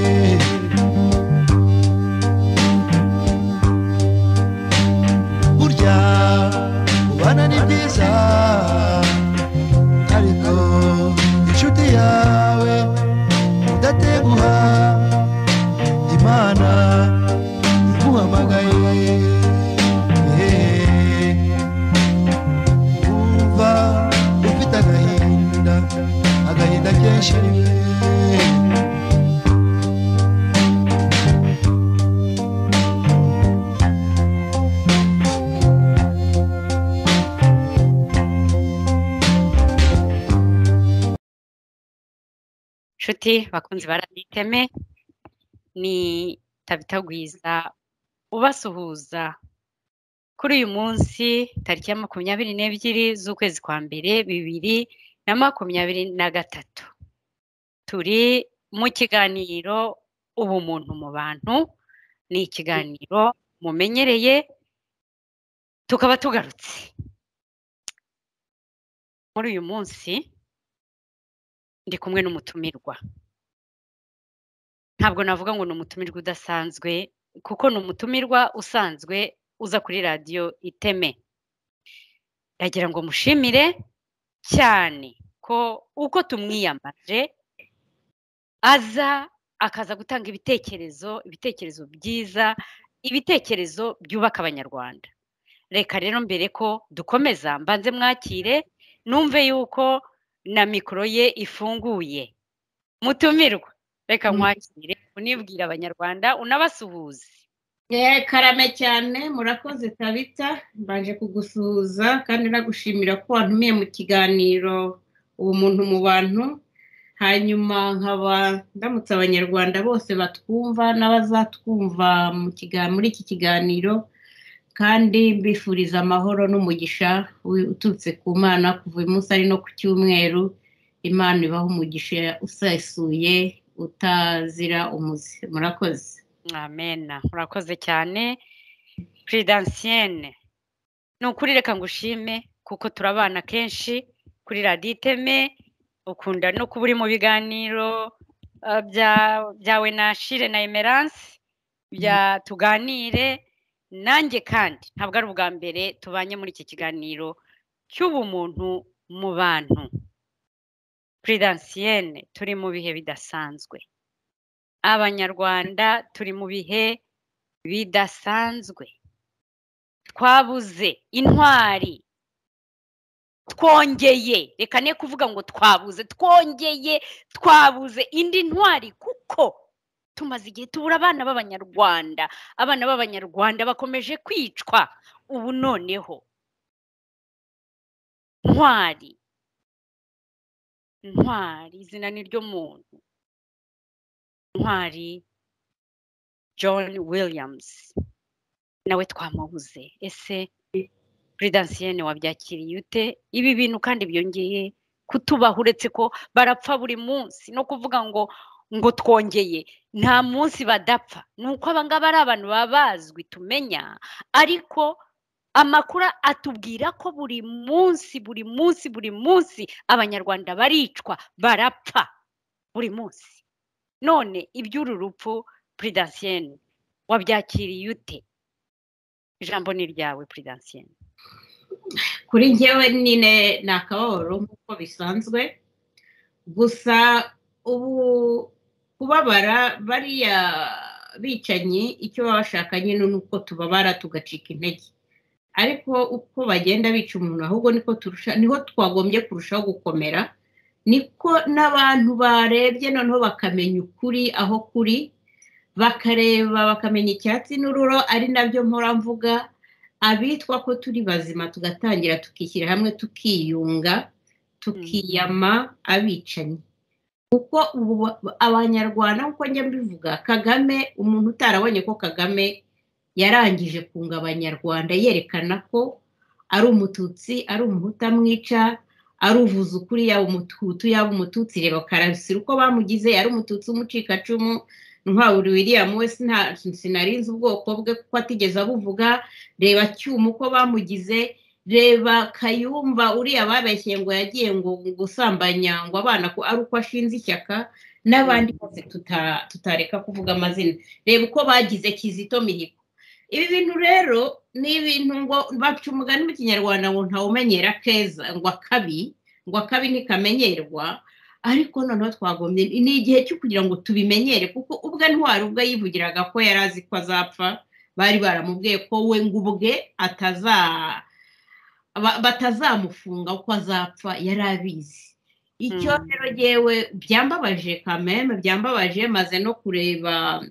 déjouer. Burya kubana ni byiza ariko inshuti yawe udateguha imana iguhamagaye wumva ufite agahinda agahinda kenshi nshuti bakunzi baraniteme ni tabitagwiza ubasuhuza kuri uyu munsi tariki ya makumyabiri n'ebyiri z'ukwezi kwa mbere bibiri na makumyabiri na gatatu turi mu kiganiro ubumuntu mu bantu ni ikiganiro mumenyereye tukaba tugarutse muri uyu munsi ndi kumwe n'umutumirwa ntabwo navuga ngo ni umutumirwa udasanzwe kuko ni umutumirwa usanzwe uza kuri radiyo iteme ndagira ngo mushimire cyane ko uko tumwiyamaje aza akaza gutanga ibitekerezo ibitekerezo byiza ibitekerezo byubaka abanyarwanda reka rero mbere ko dukomeza mbanze mwakire numve yuko na mikoro ye ifunguye mutumirwa reka mwakire unibwira abanyarwanda unabasuhuze Eh, karame cyane murakoze tabita mbanje kugusuhuza kandi nagushimira ko wantumiye mu kiganiro ubumuntu mu bantu hanyuma nkaba ndamutse abanyarwanda bose batwumva n'abazatwumva mu kiga- muri iki kiganiro kandi mbifuriza amahoro n'umugisha wi- uturutse ku mana kuva uyu munsi ari no ku cyumweru imana ibaho umugisha usesuye utazira umuze murakoze mwamena murakoze cyane puridansiyene ni ukuri reka ngo ushime kuko turabana kenshi kuri radiyo iteme ukunda no kuba uri mu biganiro eh, bya- byawe na shire na emerance bya tuganire nanjye kandi ntabwo ari ubwa mbere tubanye muri iki kiganiro cy'ubumuntu mu bantu puridansiyene turi mu bihe bidasanzwe abanyarwanda turi mu bihe bidasanzwe twabuze intwari twongeye reka ne kuvuga ngo twabuze twongeye twabuze indi ntwari kuko tumaze igihe tubura abana b'abanyarwanda abana b'abanyarwanda bakomeje kwicwa ubu noneho ntwari ntwari izina ni ryo muntu ntwari john williams nawe twamubuze ese puridansiyene wabyakiriye ute ibi bintu kandi byongeye kutubaho uretse ko barapfa buri munsi no kuvuga ngo ngo twongeye nta munsi badapfa ni uko abangaba ari abantu baba bazwi tumenya ariko amakuru atubwira ko buri munsi buri munsi buri munsi abanyarwanda baricwa barapfa buri munsi none iby'uru rupfu puridansiyene wabyakiriye ute ijambo ni ryawe puridansiyene kuri njyewe nyine ni akababaro nk'uko bisanzwe gusa ubu kubabara bariya bicanyi icyo baba bashaka nyine ni uko tubabara tugacika intege ariko uko bagenda bica umuntu ahubwo niko turusha niho twagombye kurushaho gukomera niko n'abantu barebye noneho bakamenya ukuri aho kuri bakareba bakamenya icyatsi n'ururo ari nabyo mpora mvuga abitwa ko turi bazima tugatangira tukishyira hamwe tukiyunga tukiyama abicanyi kuko ubu ba- abanyarwanda nk'uko njya mbivuga kagame umuntu utarabonye ko kagame yarangije kunga abanyarwanda yerekana ko ari umututsi ari umuhutu amwica ari uvuze ukuri yaba umututu yaba umututsi reba karasira uko bamugize yari umututsi umucikacumu ntwaburi william we sina- sinarinze ubwoko bwe kuko atigeze abuvuga reba cyuma uko bamugize reba kayumba uriya babeshye ngo yagiye ngo gusambanya ngo abana ko ari uko ashinze ishyaka n'abandi bose tuta- tutareka kuvuga amazina reba uko bagize kizito mihigo ibi bintu rero ni ibintu ngo baca umugani mu kinyarwanda ngo ntawumenyera keza ngo akabi ngo akabi ntikamenyerwa ariko noneho twagombye ni igihe cyo kugira ngo tubimenyere kuko ubwe ntwari ubwo yivugiraga ko yari azi ko azapfa bari baramubwiye ko we ngo ubwe ataza ba- batazamufunga uko azapfa yari abizi icyo Mm. rero yewe byambabaje kameme byambabaje maze no kureba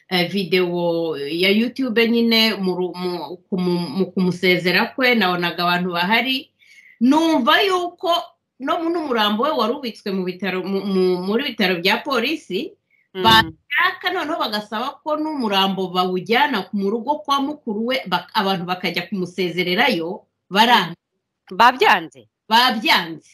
eh, videwo ya yutube nyine mu ru- mu- kumu- mu kumusezera kwe nabonaga abantu bahari numva yuko no n'umurambo we wari ubitswe mu bitaro mu- mu- muri bitaro bya polisi Ba- Mm. aka noneho bagasaba ko n'umurambo bawujyana mu rugo kwa mukuru we bak- abantu bakajya kumusezererayo baranga babyanze babyanze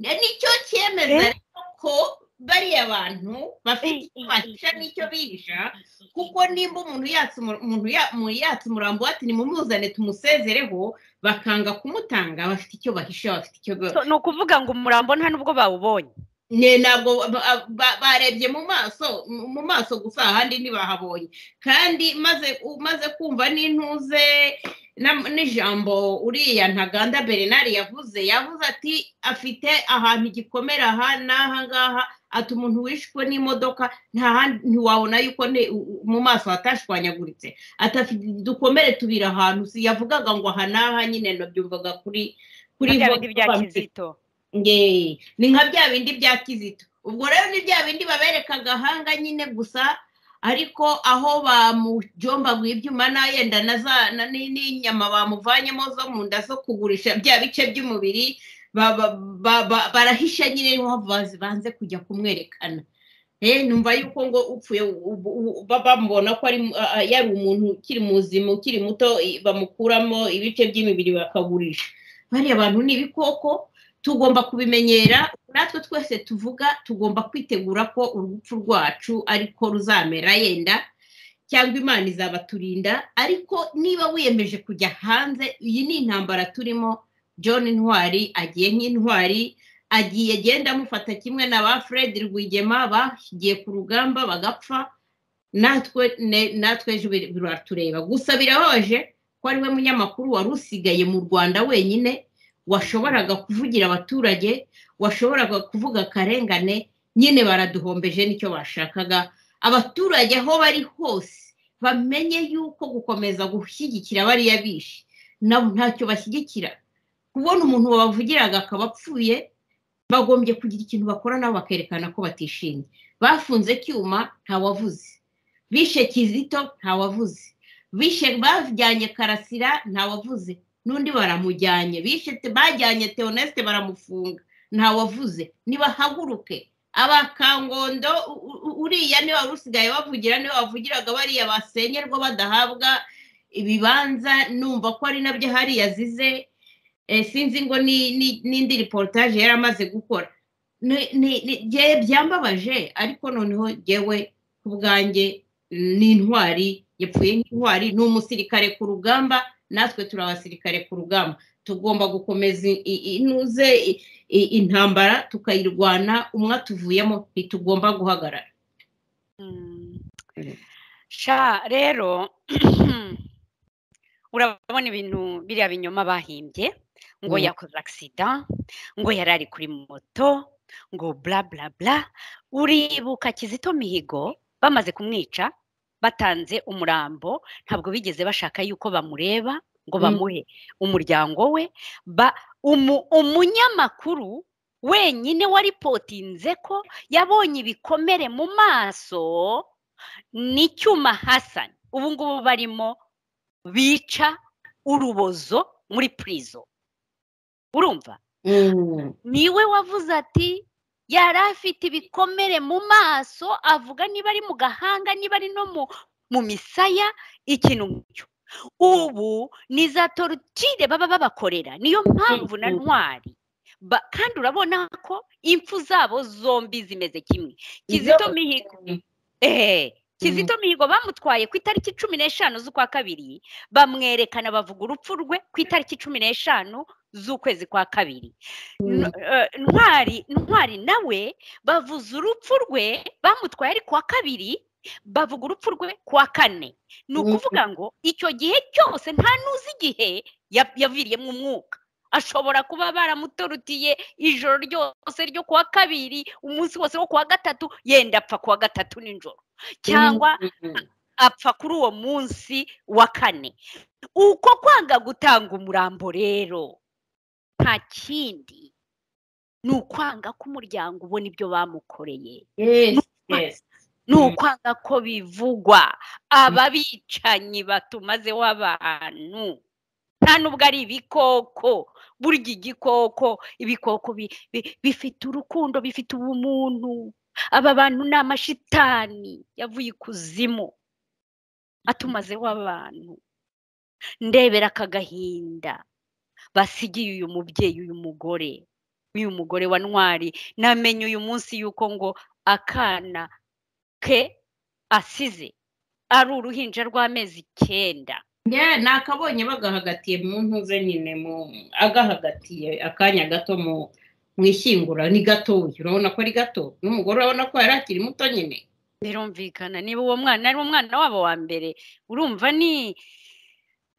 Ne- nicyo cyemeza Eh? rero ko bariya bantu bafite icyo bahisha n'icyo bihisha kuko nimba umuntu yatse umu- umuntu ya- mu- yatse umurambo we ati nimumuzane tumusezereho bakanga kumutanga bafite icyo bahisha bafite icyo ba- So, ni ukuvuga ngo umurambo nta nubwo bawubonye ne ntabwo ba- ba- barebye mu maso mu maso gusa ahandi ntibahabonye kandi maze umaze kumva n'intuze na- n'ijambo uriya ntaganda bernard yavuze yavuze ati afite ahantu igikomera aha n'aha ngaha ati umuntu wishwe n'imodoka nta handi ntiwabona yuko ne- u- u- mu maso hatashwanyaguritse ati afite dukomere tubiri ahantu si yavugaga ngo aha n'aha nyine nabyumvaga kuri kuri bya bo- bindi bya kizito Nge, ni nka bya bindi bya kizito ubwo rero ni bya bindi babereka agahanga nyine gusa ariko aho bamujombaguye ibyuma n'ayenda na za- na- ni- n'inyama bamuvanyemo zo mu nda zo kugurisha bya bice by'umubiri ba- ba- ba- ba- barahisha nyine niho bazi- banze kujya kumwerekana Eh, numva yuko ngo upfuye ubu- ubu- ba- bamubona ko ari mu- a- a- yari umuntu ukiri muzima ukiri muto i- bamukuramo ibice by'imibiri bakagurisha bariya abantu ni ibikoko tugomba kubimenyera natwe twese tuvuga tugomba kwitegura ko urupfu rwacu ariko ruzamera yenda cyangwa imana izabaturinda ariko niba wiyemeje kujya hanze iyi ni intambara turimo john ntwari agiye nk'intwari agiye agenda amufata kimwe na ba fred rwigema bagiye ku rugamba bagapfa natwe ne- natwe ejo bir- biratureba gusa birababaje ko ari we munyamakuru wari usigaye mu rwanda wenyine washoboraga kuvugira abaturage washoboraga kuvuga akarengane nyine baraduhombeje nicyo bashakaga abaturage aho bari hose bamenye yuko gukomeza gushyigikira bariya bishe nabo ntacyo bashyigikira kubona umuntu wabavugiraga akaba apfuye bagombye kugira ikintu bakora nabo bakerekana ko batishimye bafunze cyuma ntawavuze bishe kizito ntawavuze bishe bajyanye karasira ntawavuze n'undi baramujyanye bishe te- bajyanye teonesite baramufunga ntawavuze nibahaguruke abakangondo u- u- uriya niba wari usigaye bavugira niba bavugiraga bariya basenyerwa badahabwa ibibanza numva ko ari nabyo hariya azize eh, sinzi ngo ni- ni- n'indi reportage yari amaze gukora Ni- ni- ni- jye byambabaje ariko noneho jyewe ku bwanjye ni intwari yapfuye nk'intwari ni umusirikare ku rugamba natwe turi abasirikare ku rugamba tugomba gukomeza i- i- inuze i- i- intambara tukayirwana umwe atuvuyemo ntitugomba guhagarara Mm. Mm. sha rero urabona ibintu biriya binyoma bahimbye ngo Mm. yakoze agisida ngo yari ari kuri moto ngo bla bla bla uribuka kizito mihigo bamaze kumwica batanze umurambo ntabwo bigeze bashaka yuko bamureba ngo Mm. bamuhe umuryango we ba umu- umunyamakuru wenyine waripotinze ko yabonye ibikomere mu maso n'icyuma hasani ubu ngubu barimo bica urubozo muri purizo urumva niwe wavuze ati yari afite ibikomere mu maso avuga niba ari mu gahanga niba ari no mu mu misaya ikintu nk'icyo ubu ni za torutire baba babakorera niyo mpamvu na Mm, mm. ntwari Ba- kandi urabona ko impfu zabo zombi zimeze kimwe Izo- kizito mihigo ehe kizito mihigo bamutwaye ku itariki cumi n'eshanu z'ukwa kabiri bamwerekana bavuga urupfu rwe ku itariki cumi n'eshanu z'ukwezi kwa kabiri N- eh, ntwari ntwari nawe bavuze urupfu rwe bamutwaye ari ku wa kabiri bavuga urupfu rwe ku wa kane ni Mhm. ukuvuga ngo icyo gihe cyose nta n'uzi igihe ya- yaviriyemo umwuka ashobora kuba baramutorutiye ijoro ryose ryo ku wa kabiri umunsi wose wo ku wa gatatu yenda apfa ku wa gatatu nijoro cyangwa apfa kuri uwo munsi wa kane uko kwanga gutanga umurambo rero nta kindi ni ukwanga ko umuryango ubona ibyo bamukoreye Yes, yes. ni Mm. ukwanga ko bivugwa ababicanyi batumazeho abantu nta nubwo ari ibikoko burya igikoko ibikoko bi- bi- bifite urukundo bifite ubumuntu aba bantu ni amashitani yavuye ikuzimu atumazeho abantu ndebera aka gahinda basigiye uyu mubyeyi uyu mugore uyu mugore wa ntwari namenye uyu munsi yuko ngo akana ke asize ari uruhinja rw'amezi icyenda Yeah, ni akabonye bagahagatiye mu ntuze nyine mu agahagatiye akanya gato mu mu ishyingura ni gatoya urabona ko ari gato n'umugore urabona ko yari akiri muto nyine birumvikana niba uwo mwana ari umwana wabo wa mbere urumva ni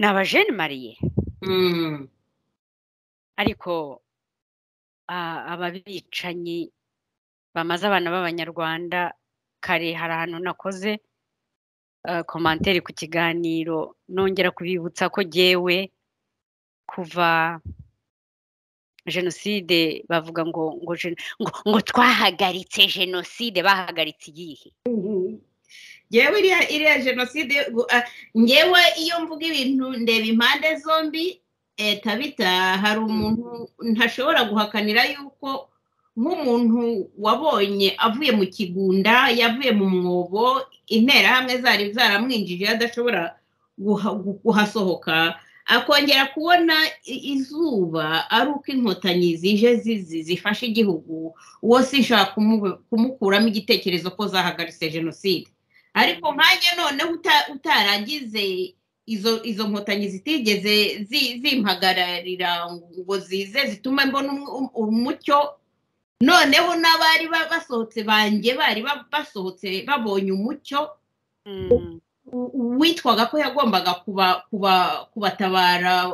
ni abajene mariye Mm. ariko a- aba bicanyi bamaze abana b'abanyarwanda kare hari ahantu nakoze eh, komantere ku kiganiro nongera kubibutsa ko jyewe kuva jenoside bavuga ngo ngo gen- ngo, ngo twahagaritse jenoside bahagaritse iyihe ngewe iriya iriya jenoside gu- ah, ngewe iyo mvuga ibintu ndeba impande zombi eh, tabita hari umuntu ntashobora guhakanira yuko nk'umuntu wabonye avuye mu kigunda yavuye mu mwobo interahamwe zari zaramwinjije adashobora guha- gu- kuhasohoka akongera kubona i- izuba ari uko inkotanyi zije zizi zifashe igihugu uwo sinshaka kumu- kumukuramo igitekerezo ko zahagaritse jenoside ariko nkanjye noneho uta- utaragize izo izo nkotanyi zitigeze zi- zimpagararira ngo zize zitume mbona umu- umu- umucyo noneho n'abari ba- basohotse banjye bari ba- basohotse babonye umucyo Mm. u- uwitwaga ko yagombaga kuba- kuba- kubatabara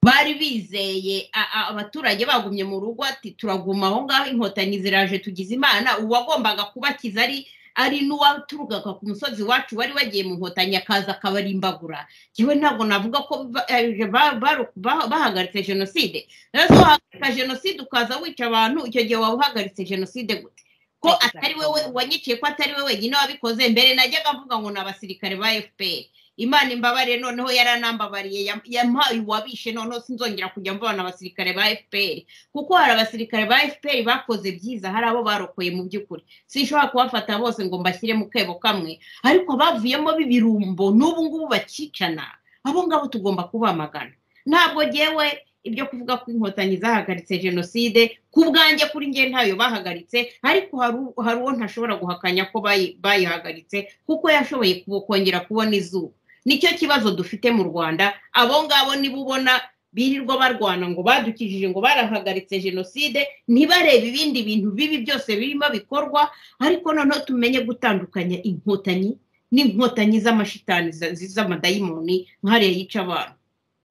bari bizeye a- a- abaturage bagumye mu rugo ati turaguma aho ngaho inkotanyi ziraje tugize imana uwagombaga kubakiza ari ari n'uwaturukaga ku musozi wacu wari wagiye mu nkotanyi akaza akabarimbagura yewe ntabwo navuga ko ba- eh, ba- baru- ba- bahagaritse jenoside rero se wahagarika jenoside ukaza wica abantu icyo gihe waba uhagaritse jenoside gute ko atari wowe wanyiciye ko atari we wenyine wabikoze mbere najyaga mvuga ngo ni abasirikare ba fpr imana imbabarire noneho yaranambabariye yam- yampaye uwabishe noneho sinzongera kujya mvana abasirikare ba fpr kuko hari abasirikare ba fpr bakoze byiza hari abo barokoye mu by'ukuri sinshobora kubafata bose ngo mbashyire mu kebo kamwe ariko bavuyemo b'ibirumbo n'ubu ngubu bakicana abo ngabo tugomba kubamagana ntabwo jyewe ibyo kuvuga ko inkotanyi zahagaritse jenoside ku bwanjye kuri njye ntayo bahagaritse ariko hari u- hari uwo ntashobora guhakanya ko bayi- bayihagaritse kuko yashoboye kubo- kongera kubona izuba nicyo kibazo dufite mu rwanda abo ngabo niba ubona birirwa barwana ngo badukijije ngo barahagaritse jenoside ntibarebe ibindi bintu bibi byose birimo bikorwa ariko noneho tumenye gutandukanya inkotanyi n'inkotanyi z'amashitani za- zi- z'amadayimoni nk'ariya yica abantu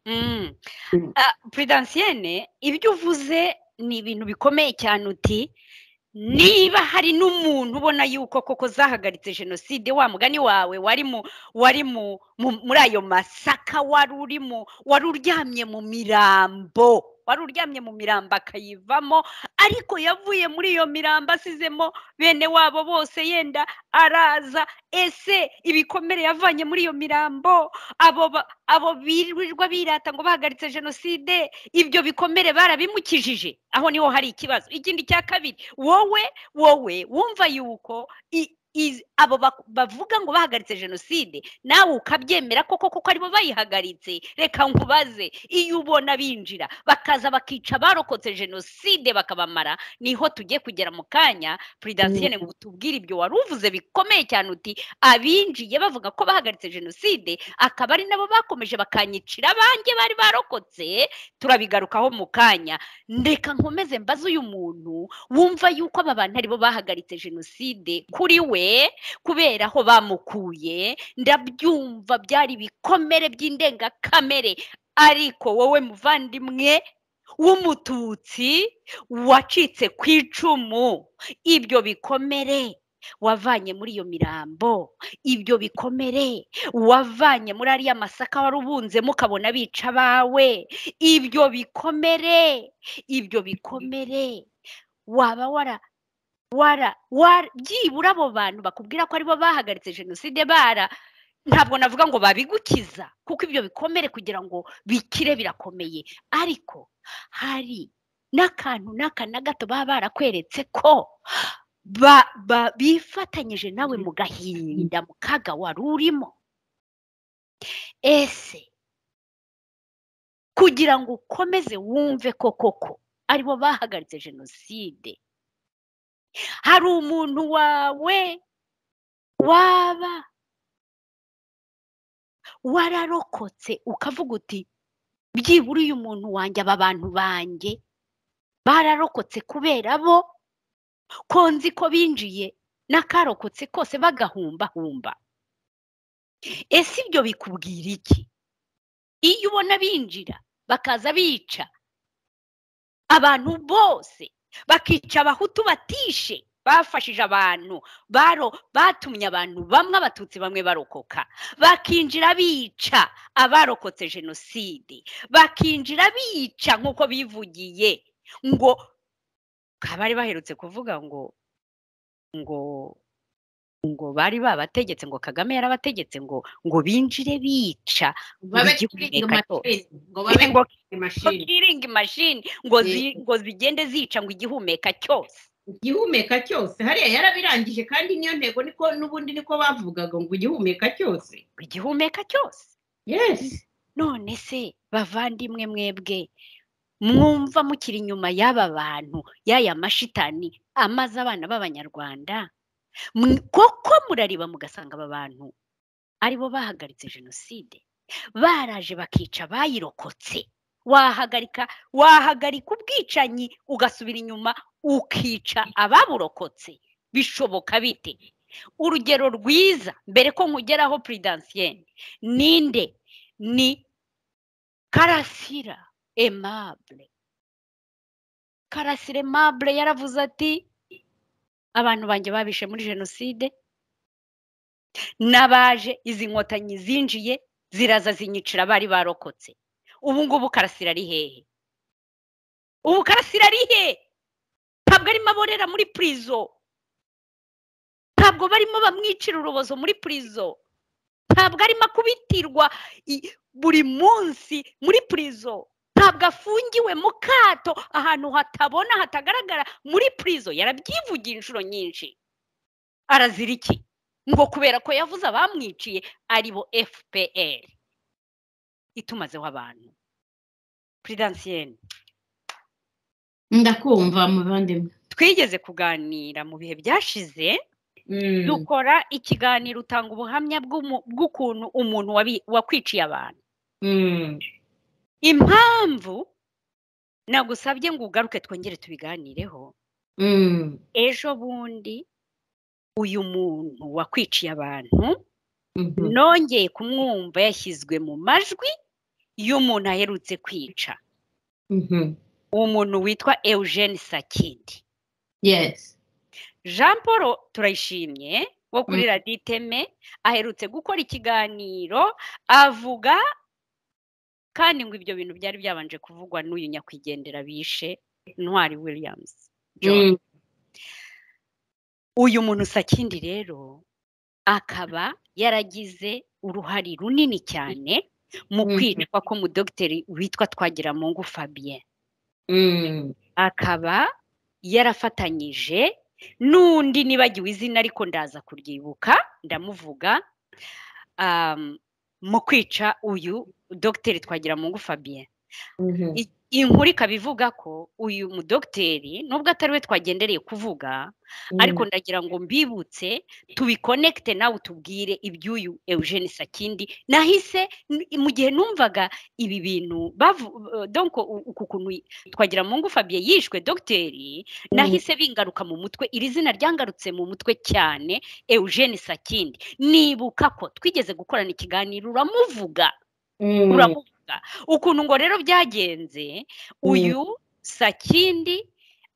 Mm. Mm. Ah, Prudensienne ibyo uvuze ni ibintu bikomeye cyane uti niba hari n'umuntu ubona yuko koko zahagaritse jenoside wa mugani wawe wari mu wari mu mu- muri ayo masaka wari uri mu wari uryamye mu mirambo wari uryamye mu mirambo akayivamo ariko yavuye muri iyo mirambo asizemo bene wabo bose yenda araza ese ibikomere yavanye muri iyo mirambo abo ba- abo birirwa birata ngo bahagaritse jenoside ibyo bikomere barabimukijije aho niho hari ikibazo ikindi cya kabiri wowe wowe wumva yuko i- iz- abo bak- bavuga ngo bahagaritse jenoside nawe ukabyemera koko kuko aribo bayihagaritse reka nkubaze iyo ubona binjira bakaza bakica abarokotse jenoside bakabamara niho tugiye kugera mu kanya puridasiyene ngo tubwire ibyo wari uvuze bikomeye cyane uti abinjiye bavuga ko bahagaritse jenoside akaba ari nabo bakomeje bakanyicira abanjye bari barokotse turabigarukaho mu kanya ndeka nkomeze mbaze uyu muntu wumva yuko aba bantu aribo bahagaritse jenoside kuri we kubera aho bamukuye ndabyumva byari ibikomere by'indengakamere ariko wowe muvandimwe w'umututsi wacitse ku icumu ibyo bikomere wavanye muri iyo mirambo ibyo bikomere wavanye muri ariya masaka wari ubunzemo ukabona bica abawe ibyo bikomere ibyo bikomere waba wara wara wara byibura abo bantu bakubwira ko aribo bahagaritse jenoside bara ntabwo navuga ngo babigukiza kuko ibyo bikomere kugira ngo bikire birakomeye ariko hari n'akantu n'aka na gato baba barakweretse ko ba- ba- bifatanyije nawe mu gahinda mu kaga wari urimo ese kugira ngo ukomeze wumve ko koko aribo bahagaritse jenoside hari umuntu wawe waba wararokotse ukavuga uti byibura uyu muntu wanjye aba bantu banjye bararokotse kubera bo ko nzi ko binjiye n'akarokotse kose bagahumbahumba ese ibyo bikubwira iki iyo ubona binjira bakaza bica abantu bose bakica abahutu batishe bafashije abantu baro batumye abantu bamwe abatutsi bamwe barokoka bakinjira bica abarokotse jenoside bakinjira bica nk'uko bivugiye ngo bari baherutse kuvuga ngo ngo ngo bari babategetse ngo kagame yarabategetse ngo ngo binjire bica babe Buri gihugu kiringi reka cyose. mashini ngo babe ngo kiringi ngo mashini bwiringe imashini ngo Yego. zi- ngo zigende zica ngo igihumeka cyose igihumeka cyose hariya yarabirangije kandi niyo ntego niko n'ubundi niko bavugaga ngo igihumeka cyose ngo igihumeka cyose yesi none se bavandimwe mwebwe mwumva mukiri inyuma y'aba bantu y'aya mashitani amaze abana b'abanyarwanda Mw- koko murariba mugasanga aba bantu aribo bahagaritse jenoside baraje bakica bayirokotse wahagarika wahagarika ubwicanyi ugasubira inyuma ukica ababurokotse bishoboka bite urugero rwiza mbere ko nkugeraho puridansiyene ninde ni karasira emabure karasira emabure yaravuze ati abantu banjye babishe muri jenoside n'abaje izi nkotanyi zinjiye ziraza zinyicira bari barokotse ubu ngubu karasira ari hehe ubu karasira ari he ntabwo arimo aborera muri purizo ntabwo barimo bamwicira urubozo muri purizo ntabwo arimo akubitirwa i- buri munsi muri purizo ntabwo afungiwe mu kato ahantu hatabona hatagaragara muri purizo yarabyivugiye inshuro nyinshi arazira iki ngo kubera ko yavuze abamwiciye ari bo fpr itumazeho abantu puridansiyeni ndakumva muvandimwe twigeze kuganira mu bihe byashize Mm. dukora ikiganiro utanga ubuhamya bw'umu- bw'ukuntu umuntu wabi- wakwiciye abantu Mm. impamvu nagusabye ngo ugaruke twongere tubiganireho Mm. ejo bundi uyu muntu wakwiciye abantu Mhm. nongeye kumwumva yashyizwe mu majwi y'umuntu aherutse kwica Mhm. umuntu witwa eugene sakindi yesi jean paul turayishimye wo kuri radiyo iteme aherutse gukora ikiganiro avuga kandi ngo ibyo bintu byari byabanje kuvugwa n'uyu nyakwigendera bishe ntwari williams John. Mm. uyu muntu sakindi rero akaba yaragize uruhare runini cyane mu Mhm. kwicwa ko mudogiteri witwa twagiramungu fabien Mm. akaba yarafatanyije n'undi nibagiwe izina ariko ndaza kuryibuka ndamuvuga um, mu kwica uyu dogiteri twagiramungu fabien I- inkuru ikaba ivuga ko uyu mudogiteri nubwo atari we twagendereye kuvuga ariko ndagira ngo mbibutse tubikonekite nawe utubwire iby'uyu eugene sakindi nahise n- mu gihe numvaga ibi bintu bavu- eh, donc u- uku kuntu twagira mungu fabien yishwe dogiteri nahise bingaruka mu mutwe iri zina ryangarutse mu mutwe cyane eugene sakindi nibuka ko twigeze gukorana ikiganiro uramuvuga uramuvuga ukuntu ngo rero byagenze uyu sakindi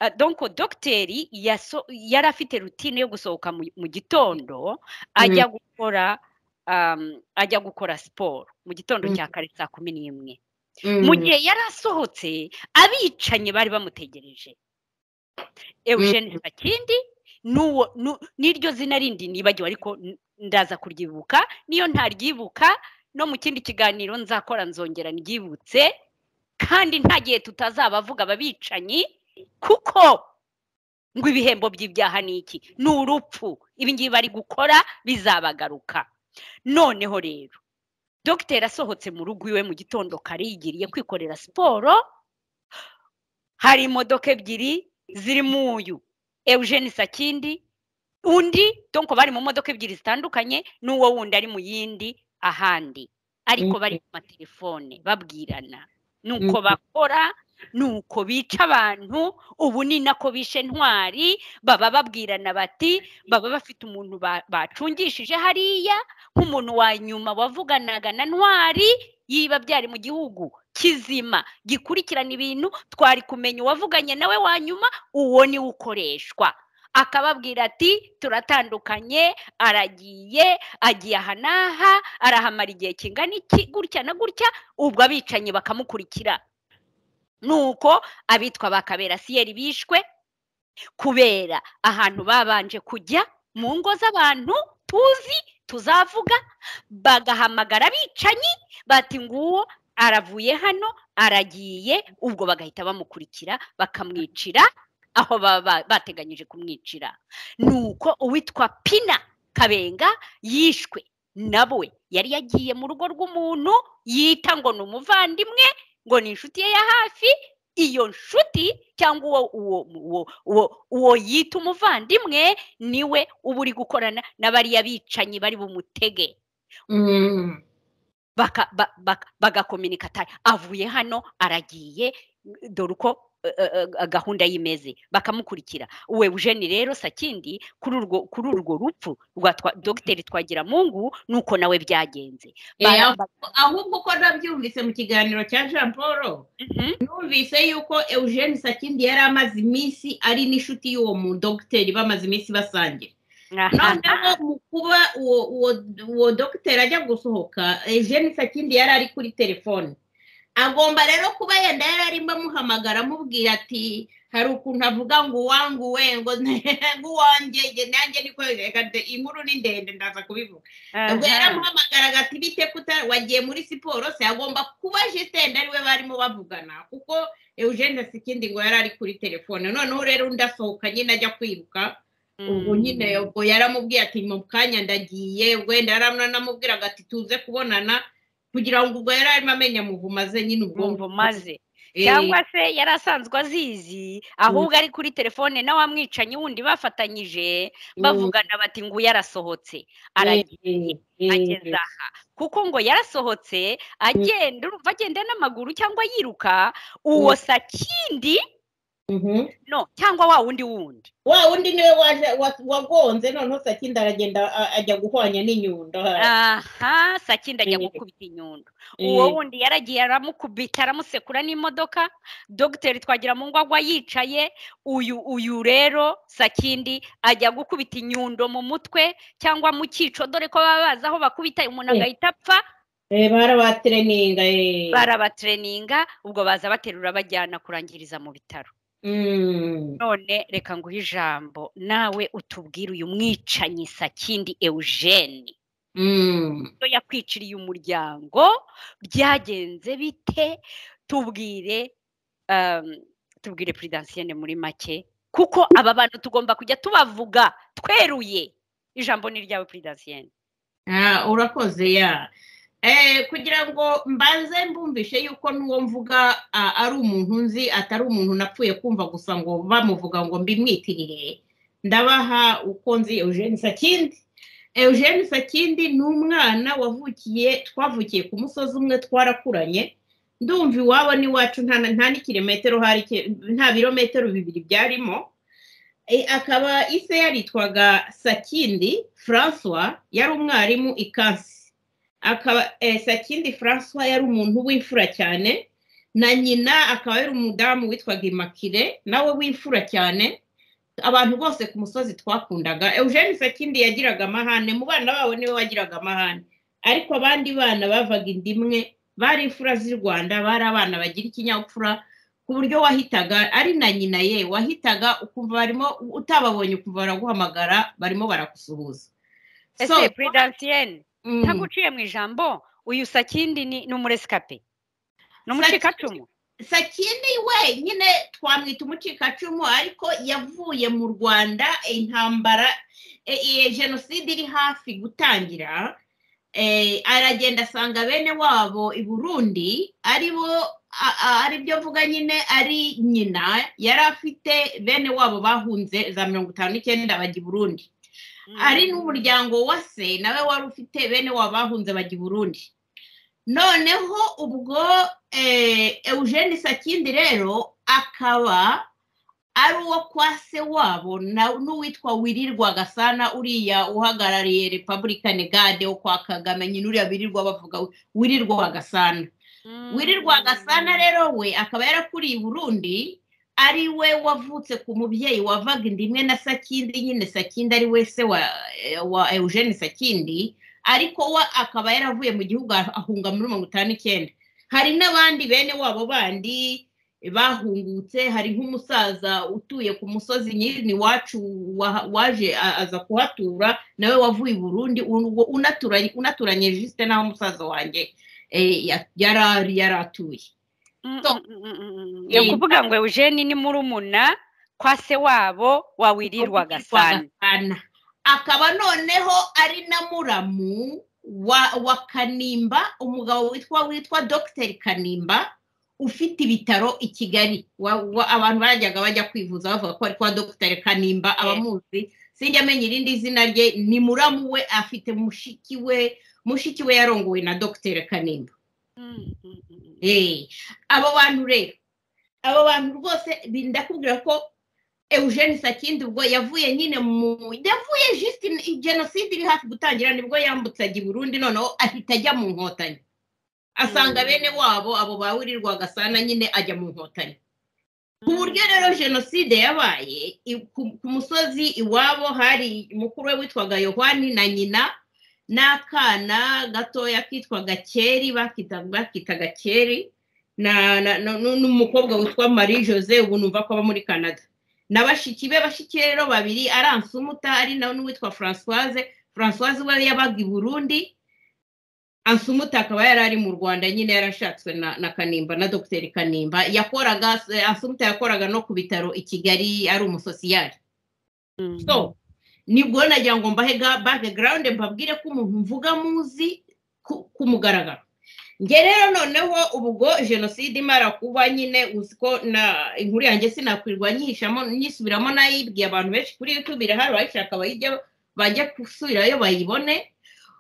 ah, donc dogiteri yaso- yari afite rutine yo gusohoka mu mu gitondo ajya gukora um, ajya gukora siporo mu gitondo Mm. cya kare saa kumi n'imwe mu gihe yari asohotse abicanyi bari bamutegereje eugene sakindi n'uwo nu- n'iryo zina rindi nibagiwe ariko n- ndaza kuryibuka niyo ntaryibuka no mu kindi kiganiro nzakora nzongera nryibutse kandi nta gihe tutazabavuga ababicanyi kuko ngo ibihembo by'ibyaha ni iki ni urupfu ibi ngibi bari gukora bizabagaruka noneho rero dogiteri asohotse mu rugo iwe mu gitondo kare yigiriye kwikorera siporo hari imodoka ebyiri zirimo uyu eugene sakindi undi donko bari mu modoka ebyiri zitandukanye n'uwo wundi ari mu yindi ahandi ariko Mhm. bari ku matelefone babwirana nuko Mhm. bakora nuko bica abantu ubu ni nako bishe ntwari baba babwirana bati baba bafite umuntu ba- bacungishije hariya nk'umuntu wa nyuma wavuganaga na ntwari yiba byari mu gihugu kizima gikurikirana ibintu twari kumenya uwavuganye nawe wa nyuma uwo niwe ukoreshwa akababwira ati turatandukanye aragiye agiye aha n'aha arahamara igihe kingana iki gutya na gutya ubwo abicanyi bakamukurikira nuko abitwa ba kaberasiyeri bishwe kubera ahantu babanje kujya mu ngo z'abantu tuzi tuzavuga bagahamagara abicanyi bati nguwo aravuye hano aragiye ubwo bagahita bamukurikira bakamwicira aho baba ba- bateganyije kumwicira nuko uwitwa pina kabenga yishwe nawe yari yagiye mu rugo rw'umuntu yita ngo ni umuvandimwe ngo ni inshuti ye ya hafi iyo nshuti cyangwa uwo uwo uwo uwo uwo yita umuvandimwe niwe uba uri gukorana na bariya bicanyi bari bumutege baka- ba- baka- bagakominika ati avuye hano aragiye dore uko eh, eh, eh, gahunda y'imeze bakamukurikira uwe eugene rero sakindi kuri urwo kuri urwo rupfu rwa twa- dogiteri twagiramungu nuko nawe byagenze Bara- ba- ahubwo uko nabyumvise mu kiganiro cya jean paul Mhm, numvise yuko eugene sakindi yari amaze iminsi ari n'inshuti y'uwo mudogiteri bamaze iminsi basangira aha, noneho mu kuba uwo uwo uwo dogiteri ajya gusohoka eugene sakindi yari ari kuri telefone agomba rero kuba yenda yari arimo amuhamagara amubwira ati hari ukuntu avuga ngo uwanguwe ngo ngo uwanjye njye nanjye niko reka de- inkuru ni ndende ndaza kubivuga ubwo aha. yaramuhamagaraga ati bite kuta wagiye muri siporo se agomba kuba jisitende ariwe barimo bavugana kuko eugene sikindi ngo yari ari kuri telefone noneho rero undi asohoka nyine ajya kwiruka ubwo nyine ubwo yaramubwiye ati mu kanya ndagiye wenda yaranamubwiraga ati tuze kubonana kugira ngo ubwo yari arimo amenya muvuma ze nyine ubwonko Bumva umaze Eh, cyangwa se yari asanzwe azizi ahubwo ari kuri telefone na wa mwicanyi wundi bafatanyije bavugana bati ngo uyu yarasohotse aragiye eh, ageze aha kuko ngo yarasohotse agenda urumva agenda n'amaguru cyangwa yiruka uwo sakindi mhm. no cyangwa wa wundi wundi wa wundi niwe waje wa- wagonze noneho sakindi aragenda a- ajya guhwanya n'inyundo aha sakindi ajya Eh. gukubita inyundo uwo wundi yaragiye aramukubita aramusekura n'imodoka dogiteri twagira mu ngwagwa yicaye uyu uyu rero sakindi ajya gukubita inyundo mu mutwe cyangwa mu cyico dore ko baba bazi aho bakubita umuntu Eh. agahita apfa Eh, barabatereninga eh. barabatereninga ubwo baza baterura bajyana kurangiriza mu bitaro Mm. none reka nguhe ijambo nawe utubwire uyu mwicanyi sakindi eugene Mm. iyo yakwiciriye umuryango byagenze bite tubwire um, tubwire puridansiyene muri make kuko aba bantu tugomba kujya tubavuga tweruye ijambo ni iryawe puridasiyeni Ah, urakoze ya Eh, kugira ngo mbanze mbumvishe yuko n'uwo mvuga ah, ari umuntu nzi atari umuntu napfuye kumva gusa ngo bamuvuga ngo mbimwitirire ndabaha uko nzi eugene sakindi eugene sakindi ni umwana wavukiye twavukiye ku musozi umwe twarakuranye ndumva iwabo n'iwacu nta na- nta n'ikirometero hari ki- nta birometero bibiri byarimo Eh, akaba ise yaritwaga sakindi francois yari umwarimu i kansi akaba eh, sakindi francois yari umuntu w'imfura cyane na nyina akaba yari umudamu witwaga imakire nawe w'imfura cyane abantu bose ku musozi twakundaga eugene sakindi yagiraga amahane mu bana babo niwe wagiraga amahane ariko abandi bana bavaga inda imwe bari imfura z'i rwanda bari abana bagira ikinyabupfura ku buryo wahitaga ari na nyina ye wahitaga ukumva barimo utababonye ukumva baraguhamagara barimo baragusuhuza So, ese puridasiyeni mm, ntaguciye mu ijambo uyu sakindi ni ni umuresikape ni umucikacumu sakindi we nyine twamwita umucikacumu ariko yavuye mu rwanda intambara e- e- jenoside iri hafi gutangira eh, aragenda asanga bene wabo i burundi aribo a- a- ari byo mvuga nyine ari nyina yari afite bene wabo bahunze za mirongo itanu n'icyenda bajya i burundi ari n'umuryango wa se nawe wari ufite bene wabo bahunze bajya i burundi noneho ubwo eh, eugene sakindi rero akaba ari uwo kwa se wabo na- n'uwitwa wirirwa gasana uriya uhagarariye republican gade wo kwa kagame nyine uriya birirwa bavuga wirirwa gasana wirirwa gasana rero we akaba yarakuriye i burundi ari we wavutse ku mubyeyi wavaga inda imwe na sakindi nyine sakindi ari we se wa, eh, wa eugene sakindi ariko we akaba yaravuye mu gihugu ah- ahunga muri mirongo itanu n'icyenda hari n'abandi bene wabo bandi bahungutse hari nk'umusaza utuye ku musozi nyiri iwacu wa- waje a- aza kuhatura nawe wavuye i burundi un- unaturanye unaturanye jisite n'aho umusaza wanjye eh, ya- yari ari- yari atuye ni ukuvuga ngo eugene ni murumuna kwa se wabo wa wirirwa gasana Gasana. akaba noneho ari na muramu wa, wa kanimba umugabo witwa witwa dogiteri kanimba ufite ibitaro i kigali wa, wa, abantu barajyaga bajya kwivuza bavuga ko ari kwa dogiteri kanimba abamuzi sinjya amenya irindi zina rye ni muramu we afite mushiki we mushiki we yarongowe na dogiteri kanimba Mm, mm, mm, mm. Eh, abo bantu rero abo bantu rwose bi- ndakubwira ko eugene sakindi ubwo yavuye nyine mu yavuye just in- jenoside iri hafi gutangira nibwo yambutsaga i burundi noneho ahita ajya mu nkotanyi asanga Mm. bene wabo abo bawirirwa gasana nyine ajya mu nkotanyi ku buryo rero jenoside yabaye i- ku- ku musozi iwabo hari mukuru we witwaga yohani na nyina n'akana gatoya kitwaga keri bakita- bakitaga keri na- na- na- nu- n'umukobwa witwa marie jose ubu numva ko aba muri canada na bashiki be bashiki be rero babiri ari ansumuta ari nawe n'uwitwa francoise francoise we yabaga i burundi ansumuta akaba yari ari mu rwanda nyine yarashatswe na, na kanimba na dogiteri kanimba yakoraga ansumuta yakoraga no ku bitaro i kigali ari umusosiyari Mm. so nibwo nagira ngo mbahe ga- background mbabwire ko umuntu mvuga muzi ku ku mugaragaro nge rero noneho ubwo jenoside imara kuba nyine uzi ko na inkuru yanjye sinakwirwa nyihishamo nyisubiramo nayibwiye abantu benshi kuri youtube irahari bayishaka bayijya bajya gusubirayo bayibone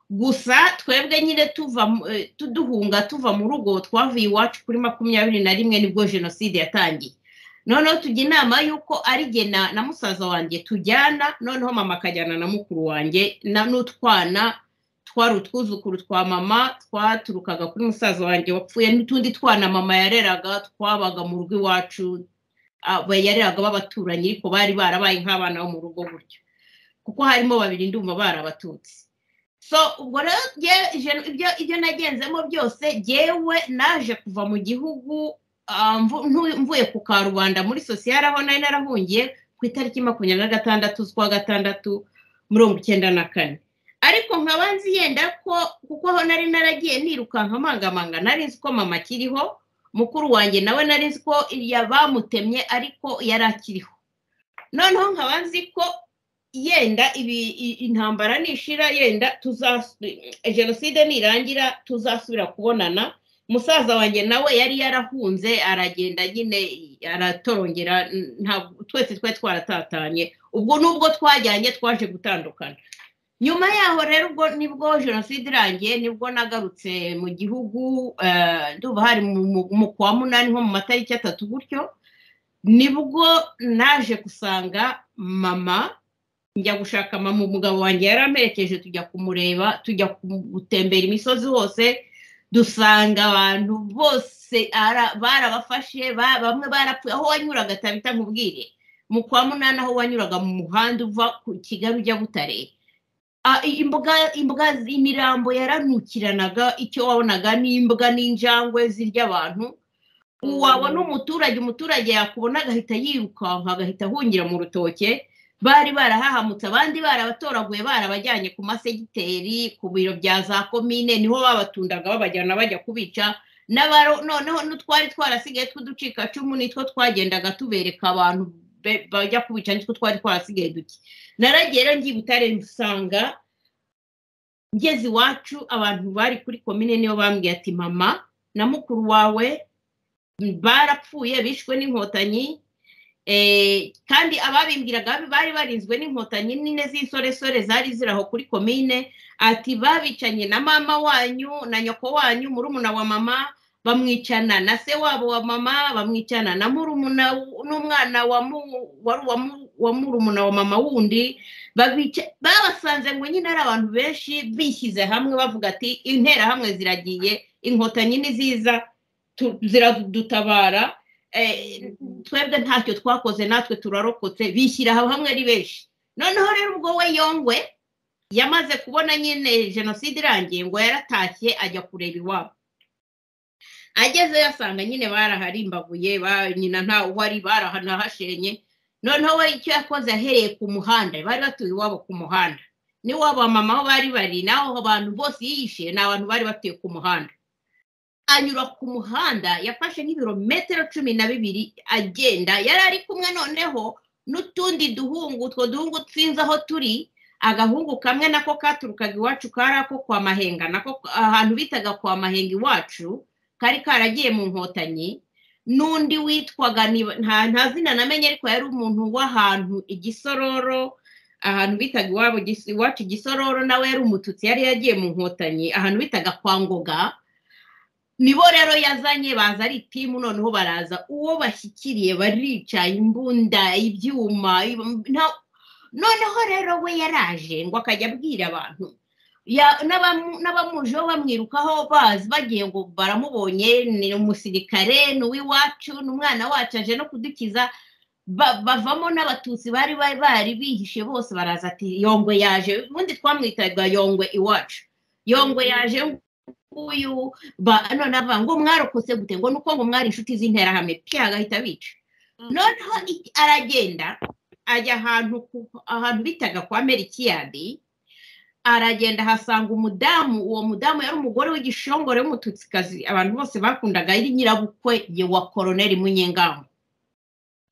gusa twebwe nyine tuva mu- eh, tu- duhunga tuva mu rugo twavuye iwacu kuri makumyabiri na rimwe nibwo jenoside yatangiye noneho tujya inama y'uko ari jye na na musaza wanjye tujyana noneho mama akajyana na mukuru wanjye na- n'utwana twari utwuzukuru twa mama twaturukaga kuri musaza wanjye wapfuye n'utundi twana mama yareraga twabaga mu rugo iwacu ah, ba- yareraga b'abaturanyi ariko bari barabaye nk'abana bo mu rugo gutyo kuko harimo babiri ndumva barabatutsi so ubwo rero jye- je- ibyo ibyo nagenzemo byose jyewe naje kuva mu gihugu Ah, mvu- ntu- mvuye ku karubanda muri sosiyete aho nari narahungiye ku itariki makumyabiri na gatandatu z'ukwa gatandatu mirongo icyenda na kane ariko nkaba nzi yenda ko kuko aho nari naragiye nirukanka mangamanga nari nzi ko mama akiriho mukuru wanjye nawe nari nzi ko ya- bamutemye ariko yari akiriho noneho nkaba nzi ko yenda ibi i- intambara nishira yenda tuza jenoside nirangira tuzasubira kubonana musaza wanjye nawe yari yarahunze aragenda nyine aratorongera ntabwo twese twari twaratatanye ubwo nubwo twajyanye twaje gutandukana nyuma yaho rero ubwo nibwo jenoside irangiye nibwo nagarutse mu gihugu eh, ndumva hari mu- mu- mu kwa munani nko mu matariki atatu gutyo nibwo naje gusanga mama njya gushaka mama umugabo wanjye yaramerekeje tujya kumureba tujya gutembera imisozi hose dusanga abantu bose ara- barabafashe ba- bamwe barapfuye aho wanyuraga tabita nkubwire mu kwa munani aho wanyuraga mu muhanda uva ku kigali ujya butare Ah, i- imbuga imbuga z- imirambo yaranukiranaga icyo wabonaga ni imbwa n'injangwe zirya abantu wabona umuturage umuturage yakubona agahita yirukanka agahita ahungira mu rutoke bari barahahamutse abandi barabatoraguye barabajyanye ku masegiteri ku biro bya za komine niho babatundaga babajyana bajya kubica n'abaro noneho n'utwari twarasigaye tw'uducikacumu nitwo twagendaga tubereka abantu be- bajya kubica nitwo twari twarasigaye duke naragiye rero ngiye i butare nsanga ngeze iwacu abantu bari kuri komine niyo bambwiye ati mama na mukuru wawe barapfuye bishwe n'inkotanyi eh, kandi ababimbwiraga bari barinzwe n'inkotanyi nine z'insoresore zari ziri aho kuri komine ati babicanye na mama wanyu na nyoko wanyu murumuna wa mama bamwicana na se wabo wa mama bamwicana na murumuna w- n'umwana wa mu- wari uwa mu- wa murumuna wa mama wundi babica- babasanze ngo nyine ari abantu benshi bishyize hamwe bavuga ati interahamwe ziragiye inkotanyi ni ziza tu- ziradutabara eh, twebwe ntacyo twakoze natwe turarokotse bishyira hamwe ari benshi noneho rero ubwo we yongwe yamaze kubona nyine jenoside irangiye ngo yaratashye ajya kureba iwabo agezeyo asanga nyine baraharimbaguye ba- nyina nta wari barahanahashenye noneho we icyo yakoze ahereye ku muhanda bari batuye iwabo ku muhanda n'iwabo wa mama aho bari bari n'aho abantu bose yiyishe ni abantu bari batuye ku muhanda anyura ku muhanda yafashe nk'ibirometero cumi na bibiri agenda yari ari kumwe noneho n'utundi duhungu utwo duhungu twinze aho turi agahungu kamwe nako katurukaga iwacu kari ako kwa mahenga nako ahantu bitaga kwa mahenga iwacu kari karagiye mu nkotanyi n'undi witwaga niba- nta nta zina namenye ariko yari umuntu w'ahantu igisororo ahantu bitaga iwabo Gis- iwacu igisororo nawe yari umututsi yari yagiye mu nkotanyi ahantu bitaga kwa ngoga nibo rero yazanye baza ari timu noneho baraza uwo bashyikiriye baricaye imbunda ibyuma ibi- nta- noneho rero we yaraje ngo akajya abwira abantu ya- n'abamu- n'abamujeho bamwirukaho bazi bagiye ngo baramubonye ni umusirikare ni uw'iwacu ni umwana wacu aje no kudukiza ba- bavamo n'abatutsi bari bari bari bihishe bose baraza ati yongwe yaje ubundi twamwitaga yongwe iwacu yongwe yaje nguyu ba- none avuga ngo mwarokotse gute ngo nuko ngo mwari inshuti z'interahamwe pya agahita bica noneho i- aragenda ajya ahantu ku- ahantu bitaga kwa merikiyadi aragenda ahasanga umudamu uwo mudamu yari umugore w'igishongore w'umututsikazi abantu bose bakundaga ari nyirabukwe ye wa koroneri munyengango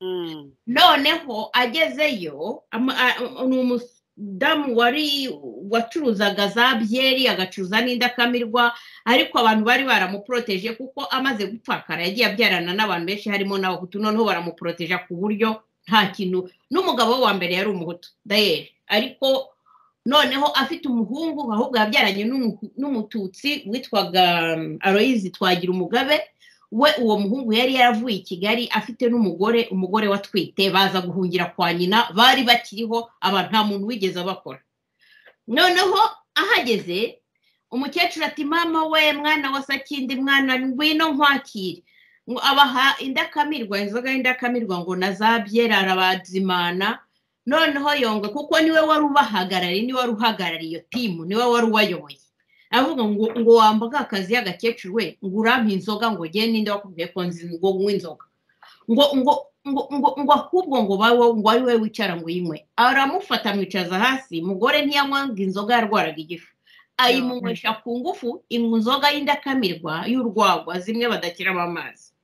Mm. noneho agezeyo ama- a- ni umudamu wari wacuruzaga za byeri agacuruza n'indakamirwa ariko abantu bari baramuproteje kuko amaze gupfakara yagiye abyarana n'abantu benshi harimo n'abahutu noneho baramuproteja ku buryo nta kintu n'umugabo we wa mbere yari umuhutu dayeri ariko noneho afite umuhungu ahubwo yabyaranye n'umu- n'umututsi witwaga um, aroyizi twagira umugabe we uwo muhungu yari yaravuye i kigali afite n'umugore umugore watwite baza guhungira kwa nyina bari bakiriho aba nta muntu wigeze abakora noneho ahageze umukecuru ati mama we mwana wa sakindi mwana ngwino nkwakire ngo abaha indakamirwa inzoga y'indakamirwa ngo na za byera arabazimana noneho yongwe kuko niwe wari ubahagarariye niwe wari uhagarariye iyo timu niwe wari ubayoboye avuga ngo ngo wambaga akazi y'agakecuru we ngo urampe inzoga ngo gende ninde wakubwiye ko nzi ngo nywe inzoga ngo ngo ngo ngo ngo ahubwo ngo bawe ngo ari we wicara ngo uyinywe aramufata amwicaza hasi mugore ntiyanywaga inzoga yarwaraga igifu ayimunywesha ku ngufu inywa inzoga y'indakamirwa y'urwagwa zimwe badakiramo amazi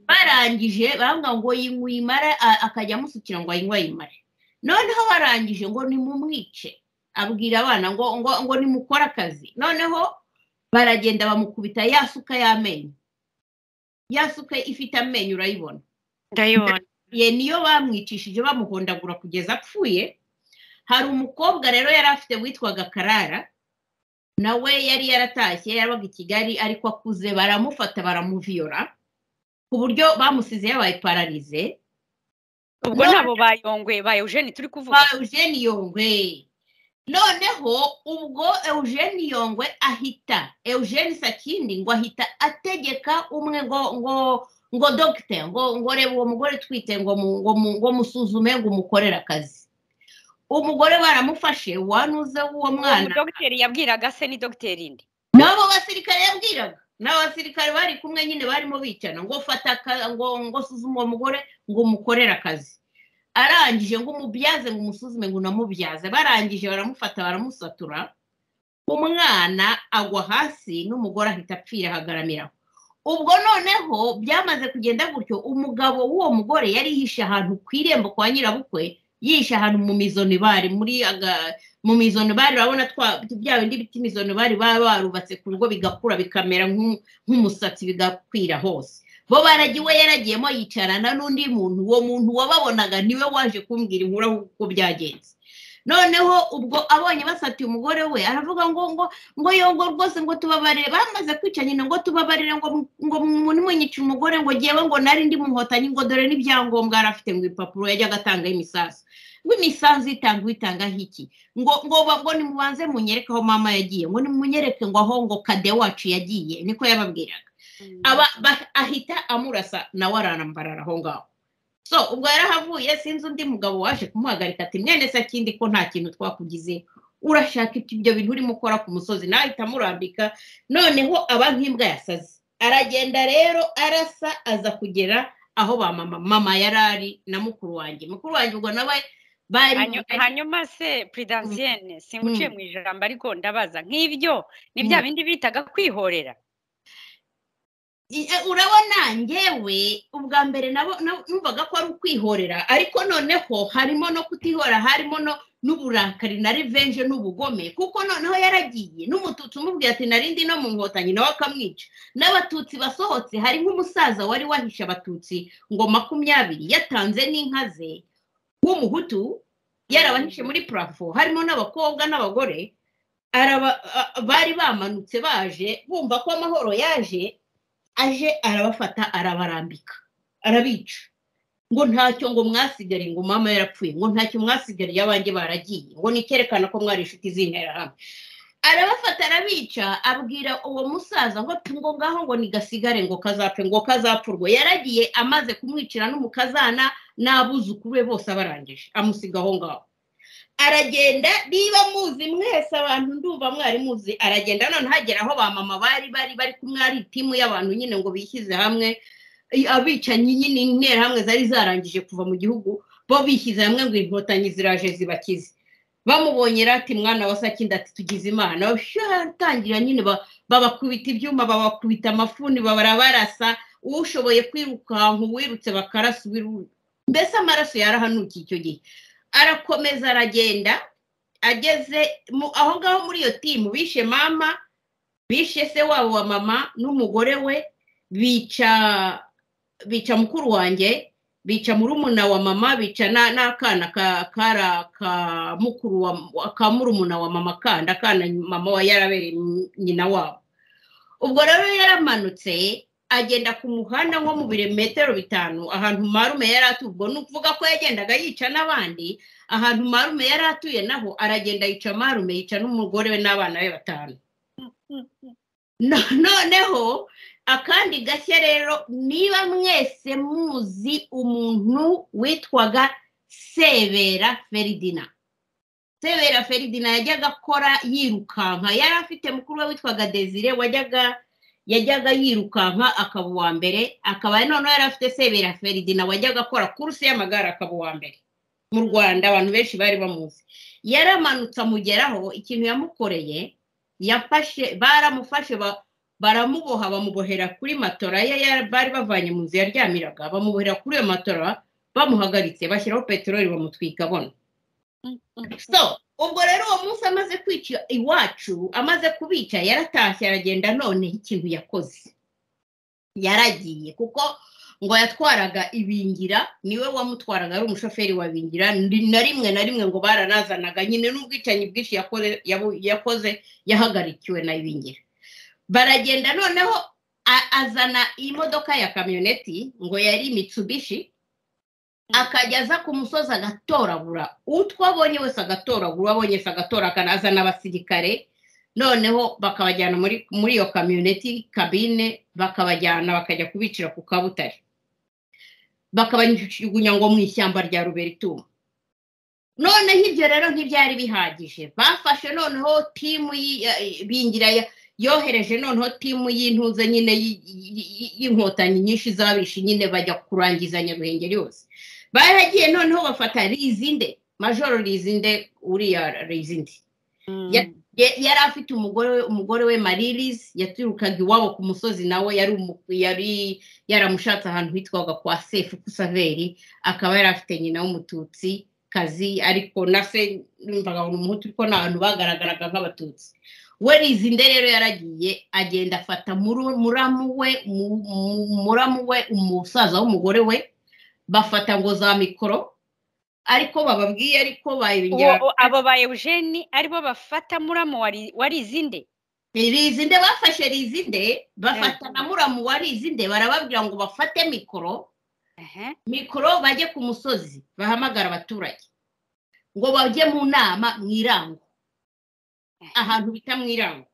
barangije bambwa ngo yinywe uyimare a- akajya amusukira ngo ayinywe ayimare noneho barangije ngo nimumwice abwira abana ngo ngo ngo nimukore akazi noneho baragenda bamukubita ya suka y'amenyo ya suka ifite amenyo urayibona ndayibona ye niyo bamwicishije bamuhondagura kugeza apfuye hari umukobwa rero yari afite witwaga karara nawe yari yaratashye yabaga i kigali ariko akuze baramufata baramuviyora ku buryo bamusize yabaye pararize ubwo nabo bayongoye ba eugene turi kuvuga kwa Eugene Yongwe noneho ubwo Eugene Yongwe ahita Eugene Sakindi ngo ahita ategeka umwe ngo ngo ngo dogite ngo ngo reba uwo mugore twite ngo mu- ngo mu- ngo musuzume ngo umukorere akazi umugore baramufashe wanuze w'uwo uwo mwana dogiteri yabwiraga se ni dogiteri indi n'abo basirikare yabwiraga n'abo basirikare bari kumwe nyine barimo bicana ngo fata aka- ngo ngo suzume uwo mugore ngo umukorere akazi arangije ngo umubyaze ngo umusuzume ngo unamubyaze barangije baramufata baramusatura umwana agwa hasi n'umugore ahita apfira ahagarariraho ubwo noneho byamaze kugenda gutyo umugabo w'uwo mugore yari yihishe ahantu ku irembo kwa nyirabukwe yihishe ahantu mu mizonibari muri aga mu mizonobari urabona twa bya bindi biti imizonobari baba barubatse ku rugo bigakura bikamera nk'u- nk'umusatsi bigakwira hose bo baragiwe yaragiyemo yicarana n'undi muntu uwo muntu wababonaga niwe waje kumbwira inkuru uko byagenze noneho ubwo abonye basatiye umugore we aravuga ngo ngo ngo yongo rwose ngo tubabarire bamaze kwica nyine ngo tubabarire ngo mu- ngo munyice umugore ngo ngewe ngo nari ndi mu nkotanyi ngo dore n'ibyangombwa yari afite ngo ibipapuro yajyaga atangaho imisanzu ngo imisanzu itanga uyitangaho iki ngo ngo ba- ngo nimubanze munyereke aho mama yagiye ngo nimunyereke ngo aho ngo kade wacu yagiye niko yababwiraga aba ba- ahita amurasa nawe arambarara aho ngaho so ubwo yarahavuye sinzi undi mugabo waje kumuhagarika ati mwene sakindi ko nta kintu twakugize urashaka ibyo ibyo bintu urimo ukora ku musozi nawe ahita amurambika noneho aba nk'imbwa yasaze aragenda rero arasa aza kugera aho ba mama mama yari ari na mukuru wanjye mukuru wanjye ubwo nawe bari Hanyu- hanyuma se prudensienne singuciye Mm. mu ijambo ariko ndabaza nk'ibyo ni bya Mm. bindi bitaga kwihorera I- e, urabona ngewe ubwa mbere nabo- nabo- numvaga ko ari ukwihorera ariko noneho harimo no kutihora harimo no n'uburakari na revenge n'ubugome kuko noneho yaragiye n'umututsi umubwira ati narindi no mu nkotanyi nawe akamwica n'abatutsi basohotse hari nk'umusaza wari wahishe abatutsi ngo makumyabiri yatanze n'inka ze w'umuhutu yarabahishe muri purafo harimo n'abakobwa n'abagore araba- a- a- bari bamanutse baje bumva ko amahoro yaje aje arabafata arabarambika arabica ngo ntacyo ngo mwasigariye ngo mama yarapfuye ngo ntacyo mwasigariye abanjye baragiye ngo ni icyerekana ko mwari inshuti z'interahamwe arabafata arabica abwira uwo musaza ngo "Pi, ngo ngaho ngo nigasigare ngo kazapfe ngo kazapfurwe yaragiye amaze kumwicira n'umukazana n'abuzukuru be bose abarangije amusiga aho ngaho aragenda niba muzi mwese abantu ndumva mwari muzi aragenda none hagera aho ba mama bari bari bari kumwe ari timu y'abantu nyine ngo bishyize hamwe i- abicanyi nyine interahamwe zari zarangije kuva mu gihugu bo bishyize hamwe ngo inkotanyi ziraje zibakize bamubonye rero ati mwana wa sakindi ati tugize imana tangira nyine ba- babakubita ibyuma babakubita amafuni barabarasa ushoboye kwirukanka uwirutse bakarasa uwiru mbese amaraso yarahanukiye icyo gihe arakomeza aragenda ageze mu- aho ngaho muri iyo timu bishe mama bishe se wabo wa mama n'umugore we bica bica mukuru wanjye bica murumuna wa mama bica na- n'akana ka- kara ka mukuru wa ka murumuna wa mama kandi akana mama wa yarabereye nyina wabo ubwo rero yaramanutse agenda ku muhanda nko mu birometero bitanu ahantu marume yari atuye ubwo ni ukuvuga ko yagendaga yica n'abandi ahantu marume yari atuye naho aragenda yica marume yica n'umugore we n'abana be batanu No- noneho akandi gashya rero niba mwese muzi umuntu witwaga sebera feridina sebera feridina yajyaga akora yirukanka yari afite mukuru we witwaga desire wajyaga yajyaga yirukanka akaba uwa mbere akaba noneho yari afite sebera feridina wajyaga akora kuruse y'amagare akaba uwa mbere mu rwanda abantu benshi bari bamuzi yaramanutse amugeraho ikintu yamukoreye yafashe baramufashe ba- baramuboha bamubohera kuri matora ye ya- bari bavanye mu nzu yaryamiraga bamubohera kuri iyo matora bamuhagaritse bashyiraho peteroli bamutwika abona so ubwo rero uwo munsi amaze kwica iwacu amaze kubica yaratashye aragenda noneho ikintu yakoze yaragiye kuko ngo yatwaraga ibingira niwe wamutwaraga ari umushoferi wa bingira ndi- na rimwe na rimwe ngo baranazanaga nyine n'ubwicanyi bwinshi yakore- yabu- yakoze yahagarikiwe na ibingira baragenda noneho a- azana imodoka ya kamyoneti ngo yari mitsubishi akajya aza ku musozi agatoragura utwo abonye wese agatoragura uwo abonye wese agatoragura azana abasirikare noneho bakabajyana muri muri iyo kamyoneti kabine bakabajyana bakajya kubicira ku kabutare bakabajugunya ngo mu ishyamba rya ruberitumu noneho ibyo rero ntibyari bihagije bafashe noneho timu yi- ya- bingira ya- yohereje noneho timu y'intuze nyine y- y- y- y'inkotanyi nyinshi z'abishi nyine bajya kurangizanya ruhengeri yose baragiye noneho bafata rizinde majoro rizinde uriya rizinde Ya- Ye- yari afite umugore we umugore we maririzi yaturukaga iwabo ku musozi nawe yari umu- yari yaramushatse ahantu hitwaga kwa sefu kusaveri akaba yari afite nyina w'umututsi kazi ariko na se numvaga ni umuhutu ariko ni abantu bagaragaraga nk'abatutsi we rizinde rero yaragiye agenda afata muru- muramu we mu- mu- muramu we umusaza w'umugore we bafata ngo za mikoro ariko bababwiye ariko bayibinyara Uwo- abo ba eugene aribo bafata muramo wari- warizinde rizinde bafashe rizinde bafata na muramu wa rizinde barababwira ngo bafate mikoro Ehe. mikoro bajye ku musozi bahamagara abaturage ngo bajye mu nama mu irango ahantu bita mu irango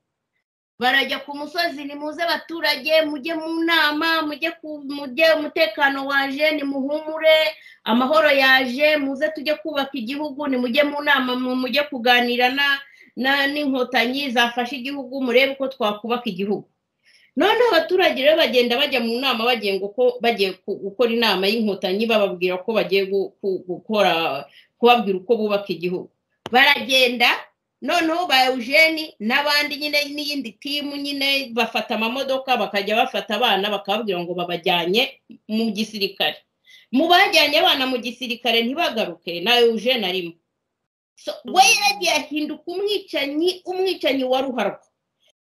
barajya ku musozi nimuze abaturage mujye mu nama mujye ku- mujye umutekano waje nimuhumure amahoro yaje muze tujye kubaka igihugu nimujye mu nama mu- mujye kuganira na na- n'inkotanyi zafashe igihugu murebe uko twakubaka igihugu noneho abaturage rero bagenda bajya mu nama bagiye ngo ko bagiye ku- gukora inama y'inkotanyi bababwira ko bagiye gu- ku- gukora kubabwira uko bubaka igihugu baragenda noneho ba eugene n'abandi nyine n'iyindi timu nyine bafata amamodoka bakajya bafata abana bakababwira ngo babajyanye mu gisirikare mu bajyanye abana mu gisirikare ntibagaruke na eugene arimo So, we yaragiye ahinduka umwicanyi umwicanyi wa ruharwa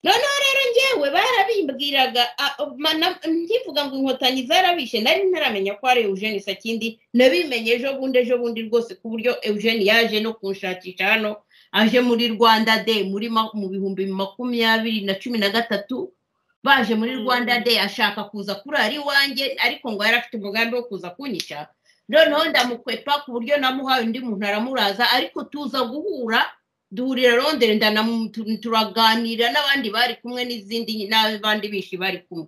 noneho rero ngewe barabimbwiraga a- ma- na- ntivuga ngo inkotanyi zarabishe nari ntaramenya ko ari eugene sakindi nabimenye ejo bundi ejo bundi rwose ku buryo eugene yaje no kunshakisha hano aje muri rwanda day muri ma- mu bihumbi makumyabiri na cumi na gatatu baje muri Mm. rwanda day ashaka kuza kurara iwanjye ariko ngo yari afite umugambi wo kuza kunyisha noneho ndamukwepa ku buryo namuhaye undi muntu aramuraza ariko tuza guhura duhurira rondere ndanamu- tu- turaganira n'abandi bari kumwe n'izindi n'abandi bishi bari kumwe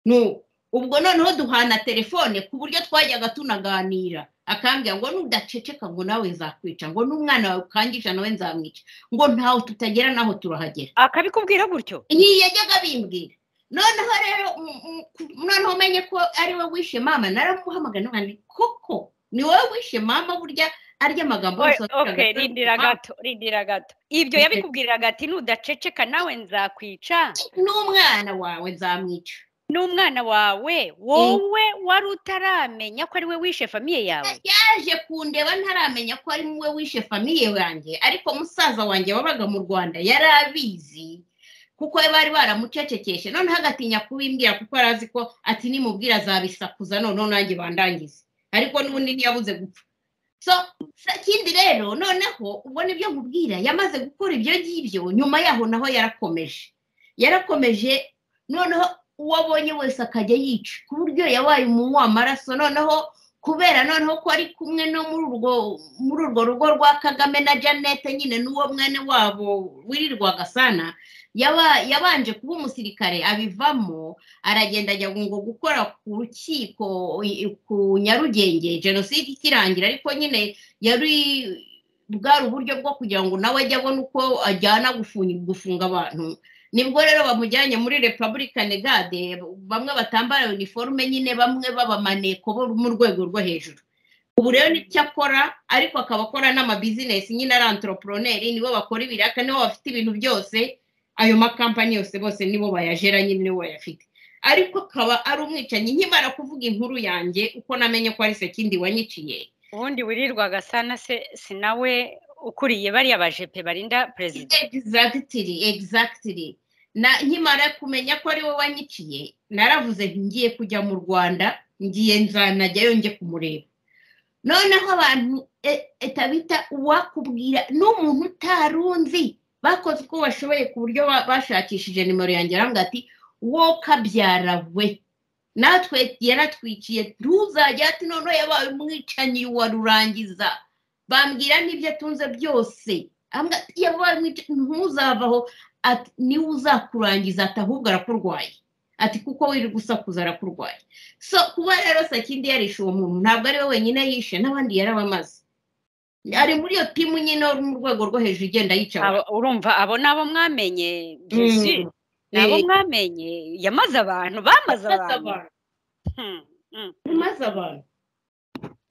Nu- ubwo noneho duhana telefone ku buryo twajyaga tunaganira akambwira ngo nudaceceka ngo nawe nzakwica ngo n'umwana wawe ukangisha nawe nzamwica ngo ntaho tutagera naho turahagera akabikubwira gutyo iyi yajyaga bimbwira noneho rero mm, mm, ku- noneho umenye ko ari we wishe mama naramuhamagara none koko ni wowe wishe mama burya arya amagambo Oya, yose wavugaga okay atari rindira mama. gato rindira gato ibyo Okay. yabikubwiriraga ati nudaceceka nawe nzakwica n'umwana wawe nzamwica n'umwana wawe wowe wari utaramenya ko ari we wishe famiye yawe yaje kundeba ntaramenya ko ari wowe wishe famiye yanjye ariko musaza wanjye wabaga mu rwanda yari abizi kuko bari baramucecekeshe noneho agatinya kubimbwira kuko yari azi ko ati nimubwira azabisakuza noneho nanjye bandangize ariko n'ubundi ntiyabuze gupfa so sa- ikindi rero noneho ubwo nibyo nkubwira yamaze gukora ibyo ngibyo nyuma yaho naho yarakomeje yarakomeje noneho uwo abonye wese akajya yica ku buryo yabaye umunywa w'amaraso noneho kubera noneho ko ari kumwe no muri urwo muri urwo rugo rwa kagame na janete nyine n'uwo mwene wabo wirirwaga sana yaba- yabanje kuba umusirikare abivamo aragenda ajya ngo gukora ku rukiko i- ku nyarugenge jenoside ikirangira ariko nyine yari bwari uburyo bwo kugira ngo nawe ajye abona uko ajyana gufunga, gufunga abantu nibwo rero bamujyanye muri republicane gade bamwe batambara uniforme nyine bamwe b'abamaneko bo mu rwego rwo hejuru ubu rero n'icyo akora ariko akaba akora n'amabizinesi nyine ari antoroporoneri nibo bakora ibiraka nibo bafite ibintu byose ayo makampani yose bose nibo bayajeranye nibo bayafite ariko akaba ari umwicanyi nkimara kuvuga inkuru yanjye uko namenye ko ari sekindi wanyiciye ubundi wirirwaga sana se si nawe ukuriye bariya bajepe barinda perezida exactly exactly na nkimara kumenya ko ari wowe wanyiciye naravuze nti ngiye kujya mu rwanda ngiye nzanajyayo njye kumureba noneho abantu e- etabita uwakubwira n'umuntu utari unzi bakoze uko bashoboye ku buryo ba- bashakishije nimero yanjye arambwira ati wowe kabyara we natwe yaratwikiye ntuzajya ati noneho yabaye umwicanyi wa rurangiza bambwira n'ibyo atunze byose ambwira ati yabaye umwicanyi ntuzavaho ati niwe uzakurangiza ati ahubwo arakurwaye ati kuko wiri gusakuza arakurwaye so kuba rero sakindi yarishe uwo muntu ntabwo ari we wenyine yishe n'abandi yarabamaze ari muri iyo timu nyine yo mu rwego rwo hejuru igenda yica abantu. Abo- urumva abo ni abo mwamenye byuzuye Mm. ni abo Eh, mwamenye yamaze abantu bamaze yamaze abantu abantu. Hmm, hmm. yamaze abantu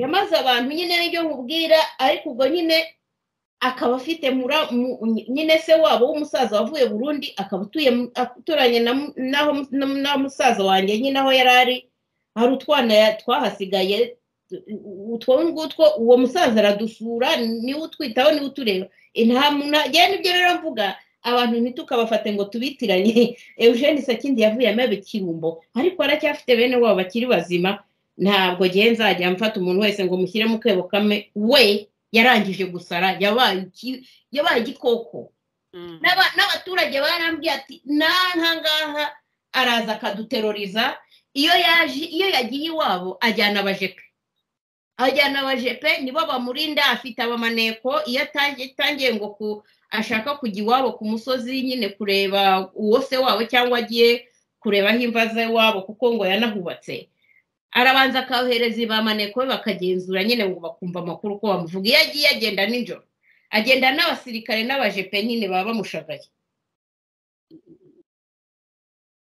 yamaze abantu nyine nibyo mubwira ariko ubwo nyine akaba afite mura mu- nyine se wabo w'umusaza wavuye burundi akaba utuye mu- aturanye na mu- n'aho mu- na musaza wanjye nyine aho yari ari hari utwana ya- twahasigaye utwo ngutwo uwo musaza aradusura niwe utwitaho niwe utureba Eh, nta muntu njyewe nibyo rero mvuga abantu ntitukabafate ngo tubitiranye eugene sakindi yavuyemo ibikirumbo ariko aracyafite bene wabo bakiri bazima ntabwo ngewe nzajya mfata umuntu wese ngo mushyire mu kebo kamwe we yarangije gusara yabaye iki- yabaye igikoko Mm. N'aba- n'abaturage barambwiye ati n'ahangaha araza akaduteroriza iyo yaje iyo yagiye iwabo ajyana abajepe ajyana abajepe nibo bamurinda afite abamaneko iyo atangiye atangiye ngo ku ashaka kujya iwabo ku musozi nyine kureba uwo se wabo cyangwa agiye kureba aho imva ze wabo kuko ngo yanahubatse arabanza akahereza ibamaneko be bakagenzura nyine ngo bakumva amakuru uko bamuvuga iyo agiye agenda nijoro agenda n'abasirikare n'abajepe nyine baba bamushagaye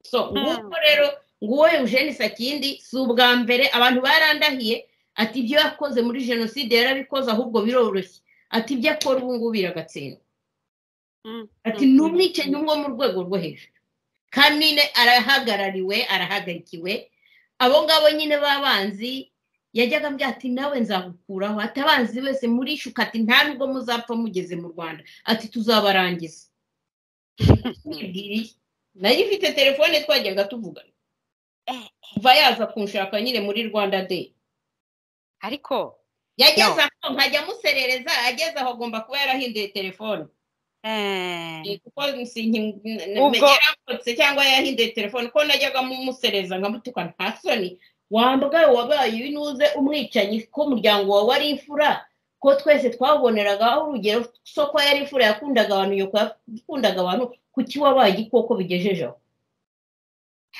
so nguko rero nguwo eugene sakindi si ubwa mbere abantu barandahiye ati ibyo yakoze muri jenoside yarabikoze ahubwo biroroshye ati ibyo akora ubu ngubu biragatsindwa Mm. ati ni umwicanyi wo mu rwego rwo hejuru kandi nyine arahagarariwe arahagarikiwe abo ngabo nyine b'abanzi yajyaga ambwira ati nawe nzagukuraho ati abanzi bose murishuka ati nta nubwo muzapfa mugeze mu rwanda ati tuzabarangiza Nibwiriye. nari mfite telefone twajyaga tuvugana kuva yaza kunshaka nyine muri rwanda day ariko yageze aho nkajya amuserereza ageze aho agomba kuba yarahinduye telefone eh, Eh, kuko Ubwo- yarakotse cyangwa yahinduye telefone ko najyaga mumusereza nkamutuka nta soni wambwaye wabaye ibinuze umwicanyi ko umuryango wawe ari imfura ko twese twaboneraga urugero so ko yari imfura yakundaga abantu nyoko yakundaga abantu kuki wabaye igikoko bigejeje aho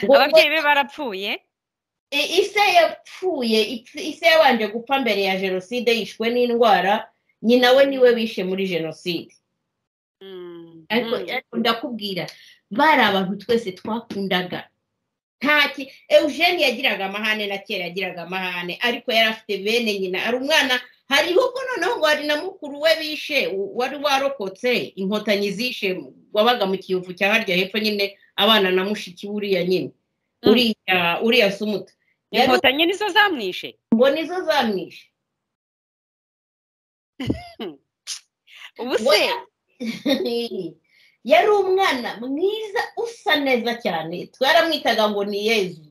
Ngo- ababyeyi be barapfuye E- ise yapfuye ipf- ise yabanje gupfa mbere ya jenoside yishwe n'indwara nyina we niwe bishe muri jenoside Mm, ariko mm. ariko ndakubwira bari abantu twese twakundaga nta ki eugene yagiraga amahane na kera yagiraga amahane ariko yari afite bene nyina ari umwana hariho ko noneho ngo hari na mukuru we bishe u- wari warokotse inkotanyi zishe mu- wabaga mu kiyovu cya harya hepfo nyine abana na mushiki uriya nyine Mm. uriya uriya sumuta yari inkotanyi nizo zamwishe ngo nizo zamwishe ubu se Oya. yari umwana mwiza usa neza cyane twaramwitaga ngo ni yezu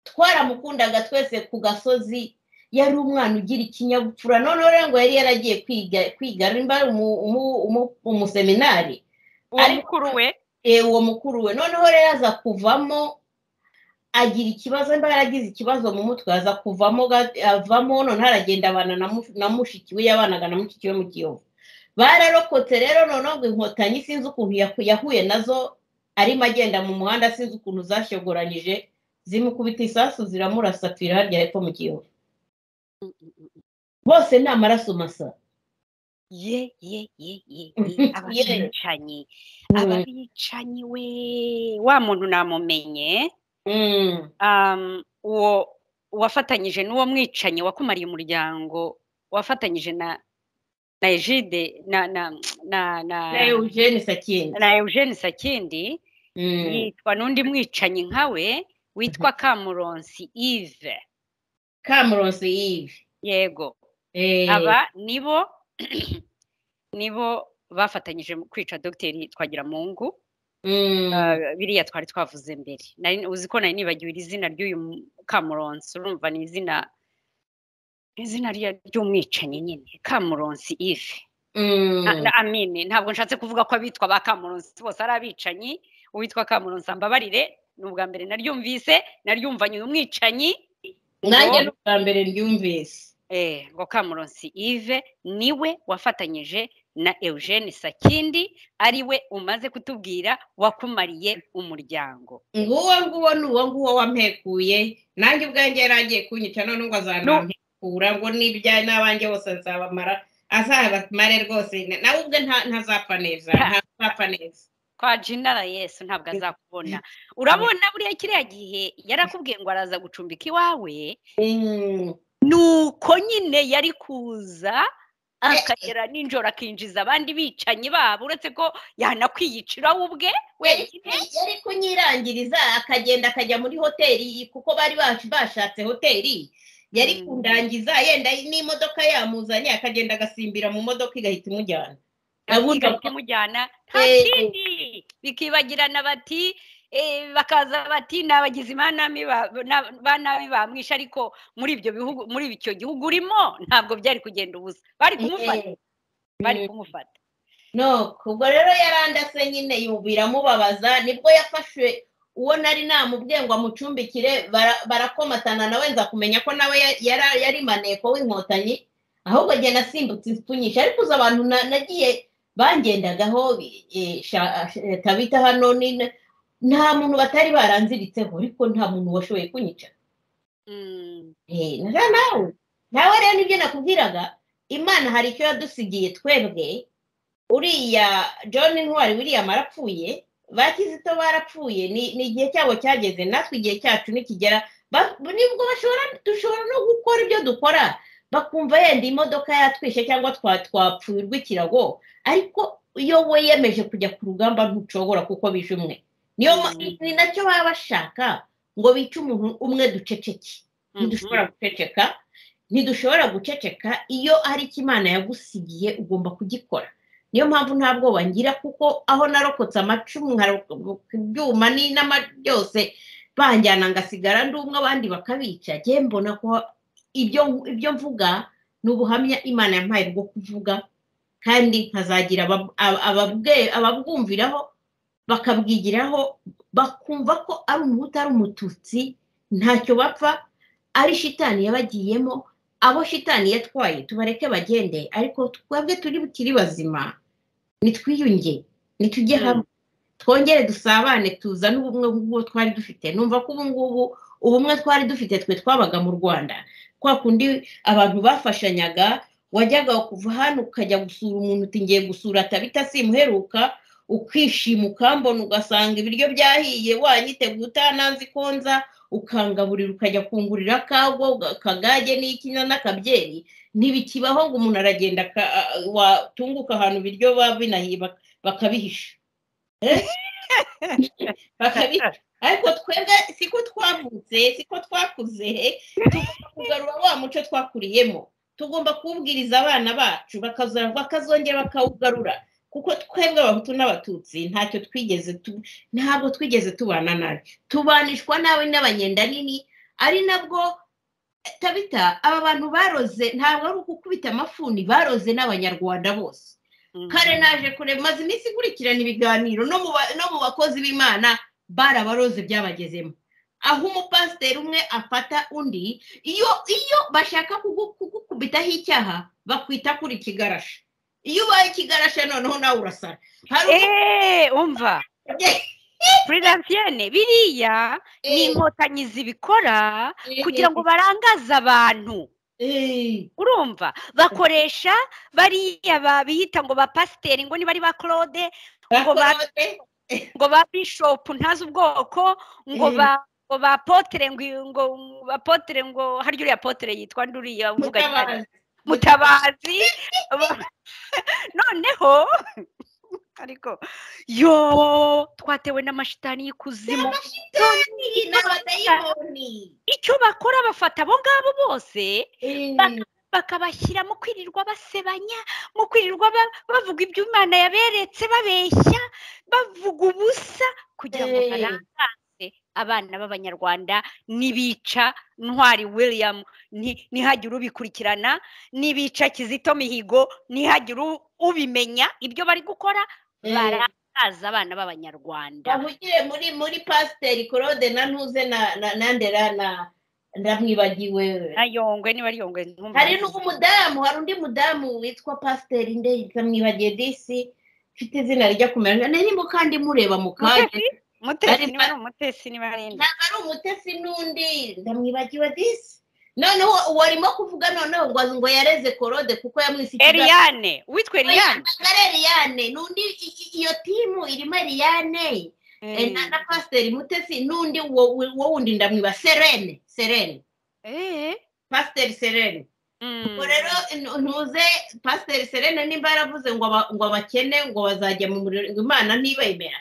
twaramukundaga twese ku gasozi yari umwana ugira ikinyabupfura noneho rero ngo yari yaragiye kwiga kwiga rimba umu- umu- umu- umuseminari uwo ariko- mukuru we Eh, uwo mukuru we noneho rero aza kuvamo agira ikibazo mba yaragize ikibazo mu mutwe aza kuvamo ga- avamo noneho aragenda abana na mu- na mushiki we yabanaga na mushiki we mu kiyovu bararokotse rero noneho ngo inkotanyi sinzi ukuntu yaku- yahuye nazo arimo agenda mu muhanda sinzi ukuntu zashogoranyije zimukubita isasu ziramurasatira harya hepfo mu kiyovu bose ni amaraso masa ye ye ye ye ye ababicanyi ababicanyi we wa muntu namumenye Mm. um, uwo wafatanyije n'uwo mwicanyi wakumariye umuryango wafatanyije na na ejide na na na na na eugene sakindi na eugene sakindi Mm. yitwa n'undi mwicanyi nkawe witwa kamuronsi ive kamurosi yive yego Eh, aba nibo nibo bafatanyije mu kwica dogiteri twagiramungu mm, Ah, biriya twari twavuze mbere Nari- uzi ko nari nibagiwe iri zina ry'uyu mu- kamuronsi urumva ni izina ni izina rya- ry'umwicanyi nyine kamuronsi ive mm. Na- na- amine ntabwo nshatse kuvuga ko abitwa ba kamuronsi bose ari abicanyi uwitwa kamuronsi ambabarire ni ubwa mbere naryumvise naryumvanye uyu mwicanyi nanjye ngo- ni ubwa mbere ryumvise Eh, ngo kamuronsi ive niwe wafatanyije na eugene sakindi ariwe umaze kutubwira wakumariye umuryango nguwo nguwo ni uwo nguwo wampekuye nanjye ubwanjye yari agiye kunyica none ngo azanampekura ngo n'ibya n'abanjye bose azabamara azabamare rwose nawe ubwe nta- ntazapfa neza ntazapfa neza kwa jinara yesu ntabwo azakubona urabona buriya kiriya gihe yarakubwiye ngo araza gucumbika iwawe Mm. nuko nyine yari kuza akagera ninjoro akinjiza abandi bicanyi babo uretse ko yanakwiyicira we ubwe wenyine yari kunyirangiriza akagenda akajya muri hoteli kuko bari bacu bashatse hoteli yari Mm. kundangiza yenda n'imodoka yamuzanye akagenda agasimbira mu modoka igahita imujyana ahubwo Ahubwo- kumujyana nta Eh, kindi bikibagirana bati eh, bakaza bati ni abagizi ba nabi ba- na- ba nabi bamwishe ariko muri ibyo bihugu muri icyo gihugu urimo ntabwo byari kugenda ubusa bari kumufata Eh, bari Mm. kumufata no ubwo rero yarandase nyine yu- biramubabaza nibwo yafashwe uwo nari namubwiye ngo amucumbikire bara- barakomatana nawe nza kumenya ko nawe ya- yara- yari maneko w'inkotanyi ahubwo njye nasimbutse ipfunyisha ariko uzi abantu na- nagiye bangendagaho eh, sha- eh, tabita hano ni- nta muntu batari baranziritseho ariko nta muntu washoboye kunyica Mm. Eh, na za nawe nawe rero nibyo nakubwiraga imana hari icyo yadusigiye twebwe uriya john ntwari william arapfuye ba kizito barapfuye ni ni igihe cyabo cyageze natwe igihe cyacu nikigera ba- nibwo bashobora dushobora no gukora ibyo dukora bakumva yenda imodoka yatwishe cyangwa twa twapfuye urw'ikirago ariko iyo wiyemeje kujya ku rugamba ntucogora kuko bije umwe niyo ma- Mm. ni nacyo baba bashaka ngo bice umuntu umwe duceceke ntidushobora guceceka ntidushobora guceceka iyo hari icyo imana yagusigiye ugomba kugikora niyo mpamvu nta bwoba ngira kuko aho narokotse amacumu nkarokoka ibyuma ni n'ama- byose banjyana ngasigara ndi umwe abandi bakabica njye mbona ko ibyo ibyo mvuga ni ubuhamya imana yampaye bwo kuvuga kandi nkazagira aba- aba- ababwe- ababwumviraho bakabwigiraho bakumva ko ari umuhutu ari umututsi ntacyo bapfa ari shitani yabagiyemo abo shitani yatwaye tubareke bagende ariko twebwe turi bukiri bazima nitwiyunge nitujye Mm. hamwe twongere dusabane tuzane ubumwe bw'uwo twari dufite numva ko ubu ngubu ubumwe twari dufite twe twabaga mu rwanda kwa kundi abantu bafashanyaga wajyaga kuva hano ukajya gusura umuntu uti ngiye gusura tabita simuheruka ukishima ukambona ugasanga ibiryo byahiye wanyiteguye utananze ikonza ukangaburira ukajya kungurira kagwa kagage n'ikinya n'akabyeri ntibikibaho ngo umuntu aragenda aka- a- watunguka ahantu ibiryo baba binahiye bak- bakabihisha Eh? bakabihisha ariko twebwe siko twavutse siko twakuze tugomba kugarura wa muco twakuriyemo tugomba kuwubwiriza abana bacu bakaza- bakazongera bakawugarura kuko twebwe abahutu n'abatutsi ntacyo twigeze tu- ntabwo twigeze tubana nabi tubanishwa nabi n'abanyenda nini ari nabwo tabita aba bantu baroze ntabwo ari ukukubita amafuni baroze n'abanyarwanda bose Mm. kare naje kureba maze iminsi ikurikirana ibiganiro no mu ba- no mu bakozi b'imana barabaroze byabagezemo aho umupasiteri umwe afata undi iyo iyo bashaka kugu- kugukubitaho icyaha bakwita kuri kigarashi iyo ubaye ikigarashi noneho nawe urasara hari Eh, umva puridansiene biriya ni Eh, inkotanyi zibikora kugira ngo barangaze abantu Eh, urumva bakoresha bariya babihita ngo ba pasiteri ngo niba ari ba claude ngo ba bakorobe. ngo ba bishopu ntazi ubwoko ngo Eh. ba ngo ba potere ngo ngo ba potere ngo harya uriya potere yitwa nduriya uvuga mutabazi mutabazi ba- noneho ariko yo twatewe n'amashitani y'ikuzimu amashitani n'abadayimoni icyo bakora bafata abo ngabo bose Eh, bakabashyira mu kwirirwa basebanya mu kwirirwa ba- bavuga ibyo imana yaberetse babeshya bavuga ubusa kugira ngo Eh. barangaze abana b'abanyarwanda n'ibica ntwari william ni- ntihagire ubikurikirana n'ibica kizito mihigo ntihagire u- ubimenya ibyo bari gukora eh, barangaza abana b'abanyarwanda bahugire muri muri pasiteri claude na ntuze na na- na ndera na ndamwibagiwe ayongwe niba ari yongwe ntumve. hari n'umudamu hari undi mudamu witwa pasiteri ndetse mwibage disi ufite izina rijya kumera nari mu kandi mureba mu kanya Mutesi? mutesi Ari- niba ari umutesi niba ari inde ntabwo ari umutesi n'undi ndamwibagiwe disi noneho warimo kuvuga noneho ngo ngo yareze korode kuko yamwise ikibazo Eliane witwa Eliane ari eriyane n'undi i- i- iyo timu irimo eriyane eh, na- na pasiteri mutesi n'undi wo wo wundi ndamwiba serene serene Eh, pasiteri serene mm. ubwo rero n- ntuze pasiteri serene nimba yaravuze ngo aba- ngo abakene ngo bazajya mu muriro ngo imana ntibemera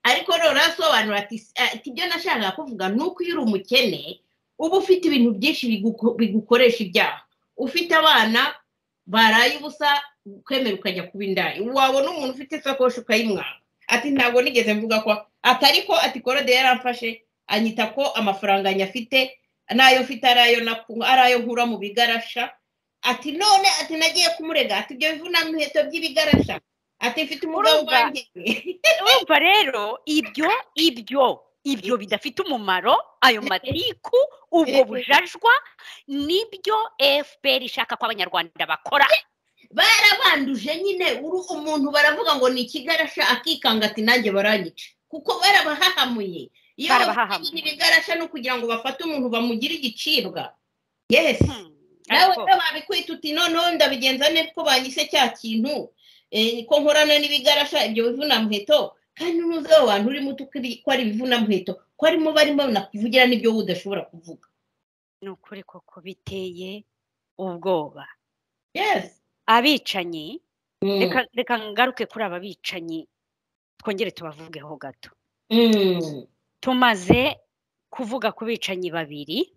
ariko rero arasobanura ati "Ah, ati ibyo nashakaga kuvuga ni uko iyo uri umukene uba ufite ibintu byinshi biguko- bigukoresha ibyaha ufite abana baraye ubusa kwemera ukajya kuba indaya wabona umuntu ufite isakoshi ukayimwaka ati ntabwo nigeze mvuga ko ati ariko ati korode yaramfashe anyita ko amafaranga nyafite n'ayo mfite ari ayo naku- ari ayo nkura mu bigarasha ati none ati nagiye kumurega ati ibyo bivunamiheto by'ibigarasha ati mfite umugabo Urumva? wanjye urumva rero ibyo ibyo ibyo bidafite umumaro ayo matiku ubwo bujajwa nibyo fpr ishaka ko abanyarwanda bakora barabanduje nyine uru umuntu baravuga ngo ni ikigarasha akikanga ati nanjye baranyica kuko barabahahamuye iyo Barabahahamuye. bafite ibigarasha no kugira ngo bafate umuntu bamugire igicibwa yesi Hmm, nawe ariko- rero babikwita uti noneho ndabigenza neza ko banyise cya kintu eh, ko nkorana n'ibigarasha ibyo bivunamuheto kandi n'uze wa bantu urimo utukiri ko ari ibivunamuheto ko arimo barimo nakuvugira n'ibyo wowe udashobora kuvuga ni ukuri koko biteye ubwoba yesi abicanyi Mm. reka reka ngaruke kuri aba bicanyi twongere tubavugeho gato Mm. tumaze kuvuga ku bicanyi babiri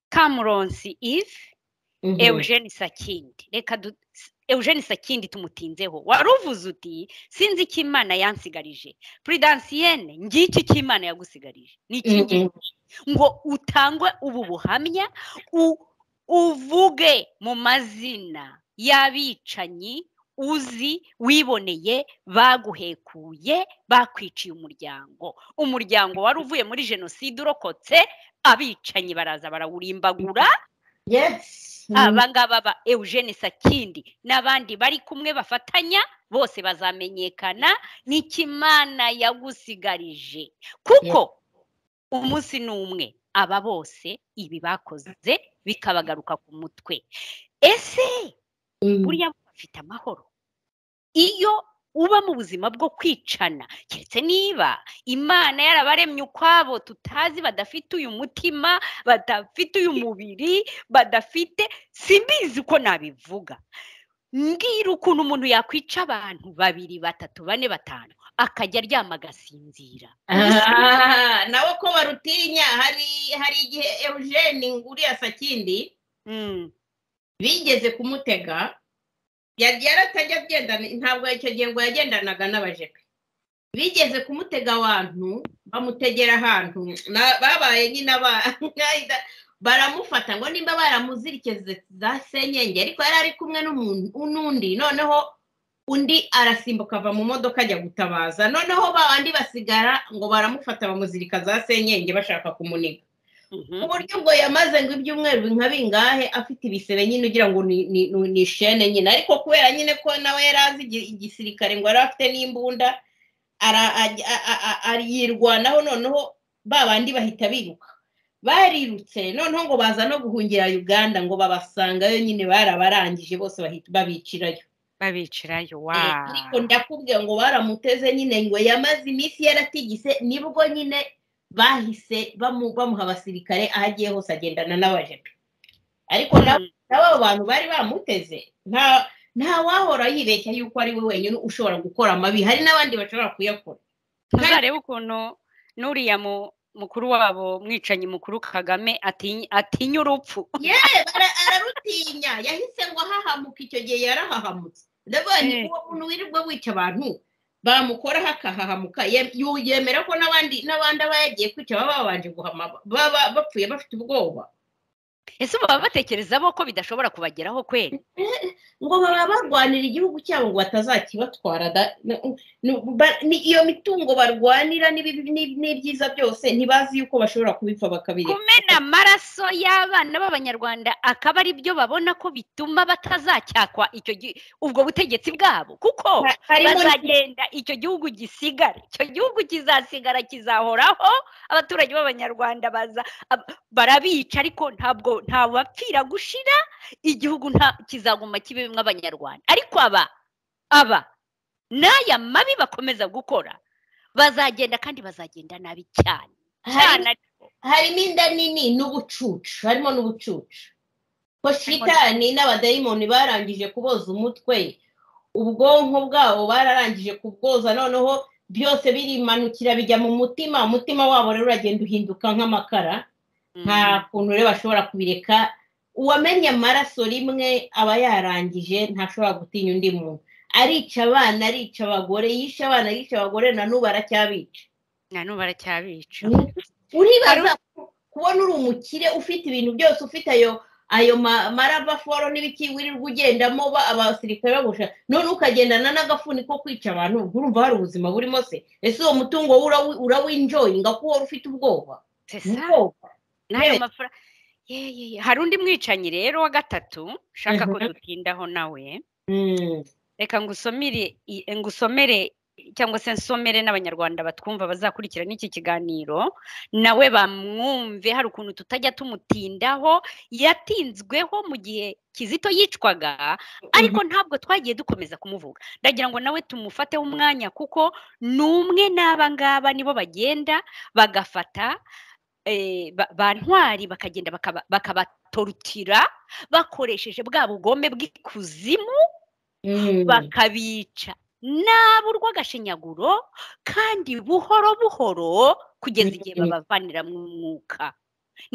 kamuronsi ive Mhm. Eugene Sakindi reka du Eugene Sakindi tumutinzeho waruvuze uti sinzi icyo Imana yansigarije Prudentienne ngiki icyo Imana yagusigarije ni iki ngiki?" ngo utangwe ubu buhamya u- uvuge mu mazina y'abicanyi uzi wiboneye baguhekuye bakwiciye umuryango umuryango wari uvuye muri jenoside urokotse abicanyi baraza barawurimbagura Yes. aba ngaba ba Eugene Sakindi n'abandi bari kumwe bafatanya bose bazamenyekana n'ikimana yagusigarije kuko umunsi n'umwe aba bose ibi bakoze bikabagaruka ku mutwe ese Mm. buriya bafite amahoro iyo uba mu buzima bwo kwicana keretse niba imana yarabaremye ukwabo tutazi badafite uyu mutima badafite uyu mubiri badafite simbizi uko nabivuga mbwira ukuntu umuntu yakwica abantu babiri batatu bane batanu akajya aryama agasinzira Ah, nawe ko barutinya hari hari igihe eugene nguriya sakindi Mm, bigeze kumutega yari yaratajya agendana ntabwo icyo gihe ngo yagendanaga n'abajepe bigeze kumutega abantu bamutegera ahantu na- babaye nyine aba- nk'ahita- baramufata ngo nimba baramuzirikeze za senyenge ariko yari ari kumwe n'umuntu- n'undi noneho undi arasimbuka ava mu modoka ajya gutabaza noneho ba bandi basigara ngo baramufata bamuzirika za senyenge bashaka kumuniga mhm. uburyo ubwo yamaze ngo ibyumweru nka bingahe afite ibisebe nyine ugira ngo ni- ni ni- ni shene nyine ariko kubera nyine ko nawe yari azi igi- igisirikare ngo yari afite n'imbunda ara- ajya- a- a- a- a- yirwanaho noneho ba bandi bahita biruka barirutse noneho ngo baza no guhungira uganda ngo babasangayo nyine barabarangije bose bahita babicirayo babicirayo Eh, wa ariko ndakubwira ngo baramuteze nyine ngo yamaze iminsi yaratigise nibwo nyine bahise bamu- bamuha abasirikare aho agiye hose agendana n'abajepe ariko nawe nawe abo bantu bari bamuteze nta nta wahora yibeshya yuko ari we wenyine ushobora gukora amabi hari n'abandi bashobora kuyakora ntuzarebe ukuntu n'uriya mu- mukuru wabo mwicanyi mukuru kagame atinya atinya urupfu yewe bara- ararutinya yahise ngo ahahamuka icyo gihe yarahahamutse ndabonye Eh. uwo muntu wirirwa wica abantu bamukoraho akahahamuka Ye- yu- yemera ko n'abandi n'abandi aba yagiye kwica baba babanje guhama baba bapfuye bafite ubwoba ese baba batekereza bo ko bidashobora kubageraho kweri ngo baba barwanira igihugu cyabo ngo batazakibatwara da- n- n- ba- ni- iyo mitungo barwanira n'ibi- n'ibi- n'ibyiza byose ntibazi yuko bashobora kubipfa bakabireka kumena amaraso y'abana b'abanyarwanda akaba ari byo babona ko bituma batazacyakwa icyo gi- ubwo butegetsi bwabo kuko Ha- harimo bazagenda icyo gihugu gisigara icyo gihugu kizasigara kizahoraho abaturage b'abanyarwanda baza ab- barabica ariko ntabwo nta bapfira gushira igihugu nta kizaguma kibemo abanyarwanda ariko aba aba n'aya mabi bakomeza gukora bazagenda kandi bazagenda nabi cyane cyane harimo- harimo inda nini n'ubucucu harimo n'ubucucu ko shitani n'abadayimoni barangije kuboza umutwe ubwonko bwabo bararangije kubwoza noneho byose birimanukira bijya mu mutima umutima wabo rero uragenda uhinduka nk'amakara nta kuntu rero bashobora kubireka uwamenye amaraso rimwe aba yarangije ntashobora gutinya undi muntu arica abana arica abagore yishe abana yica abagore na n'ubu aracyabica na n'ubu baracyabica uribaza kubona uri umukire ufite ibintu byose ufite ayo ayo ma- maravaforo n'ibiki wirirwa ugendamo ba- abasirikare bagusha none ukagendana n'agafuni ko kwica abantu urumva hari ubuzima burimo se ese uwo mutungo wo urawi- urawinjoyinga ko uhora ufite ubwoba sesa ubwoba n'ayo Yes. mafaranga yeyeye hari undi mwicanyi rero wa gatatu ushaka ko Mhm. dutindaho nawe Mm. reka ngusomere i- ngusomere cyangwa se nsomere n'abanyarwanda batwumva bazakurikira n'iki kiganiro nawe bamwumve hari ukuntu tutajya tumutindaho yatinzweho mu gihe kizito yicwaga ariko ntabwo twagiye dukomeza kumuvuga ndagira ngo nawe tumufateho umwanya kuko ni umwe n'aba ngaba nibo bagenda bagafata eh, ba- ba ntwari bakagenda bakaba- bakabatorutira bakoresheje bwa bugome bw'ikuzimu Mm. bakabica nabo urw'agashinyaguro kandi buhoro buhoro kugeza igihe Mm. babavanira mu mwuka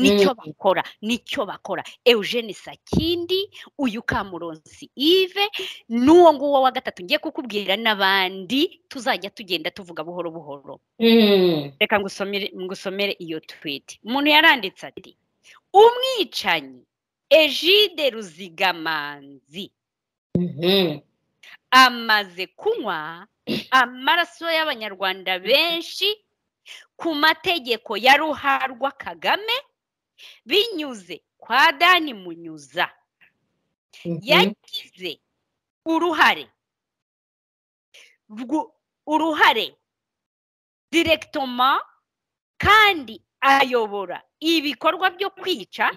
nicyo Mm. bakora nicyo bakora eugene sakindi uyu kamuronsi ive n'uwo nguwo wa gatatu ngiye kukubwira n'abandi tuzajya tugenda tuvuga buhoro buhoro Mm. reka ngusomere ngusomere iyo twiti umuntu yaranditse ati umwicanyi ejide ruzigamanzi Mhm. amaze kunywa amaraso y'abanyarwanda benshi ku mategeko ya ruharwa kagame binyuze kwa dani munyuza Mhm. yagize uruhare rwu- uruhare direkitoma kandi ayobora ibikorwa byo kwica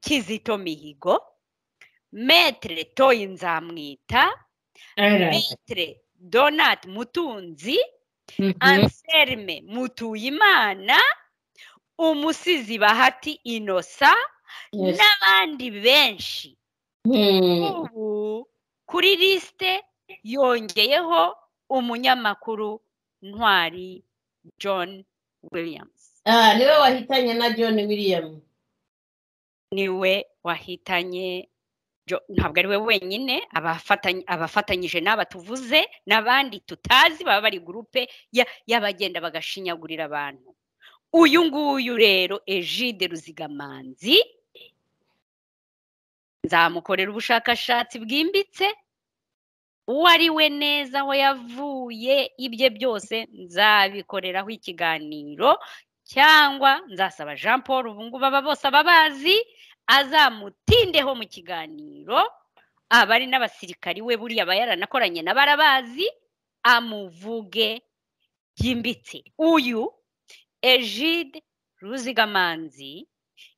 kizito mihigo metere toyi nzamwita Ara. Mitre Donat Mutunzi, Mhm. Anselme Mutuyimana, Umusizi Bahati Inosa Yes. n'abandi benshi. Mm. Ubu kuri lisite yongeyeho umunyamakuru Ntwari John Williams. Ah, niwe wahitanye na John William. Niwe wahitanye Jo- ntabwo ari we wenyine abafatany- abafatanyije n'aba tuvuze n'abandi tutazi baba bari gurupe ya- y'abagenda bagashinyagurira abantu uyu nguyu rero egide ruzigamanzi nzamukorera ubushakashatsi bwimbitse uwo ari we neza aho yavuye ibye byose nzabikoreraho ikiganiro cyangwa nzasaba jean paul ubu ngubu aba bose ababazi azamutindeho mu kiganiro abari n'abasirikari we buriya aba yaranakoranye na barabazi amuvuge byimbitse uyu egide ruzigamanzi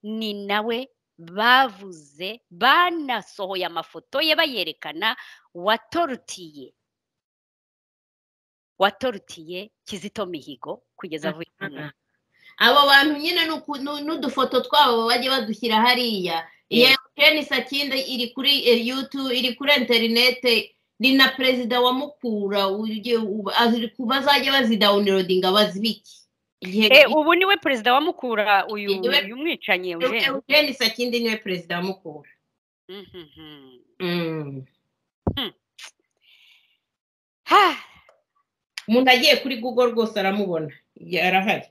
ni nawe bavuze banasohoye amafoto ye bayerekana watorutiye watorutiye kizito mihigo kugeza avuye ku mwuga. Abo bantu nyine ni uku- nu- n'udufoto twabo bajye badushyira hariya Yes. yewe sheni sakindi iri kuri eh, youtube iri kuri interinete ni na perezida wa mukura ugiye uba- aziri ku- bazajya bazidawunirodinga bazibike igihe Eh, ubu niwe perezida wa mukura uyu Niwe- uyu mwicanyi Eugene. sheni sakindi niwe perezida wa mukura Mhm. Mm. Ha, umuntu agiye kuri google rwose aramubona Ya- arahari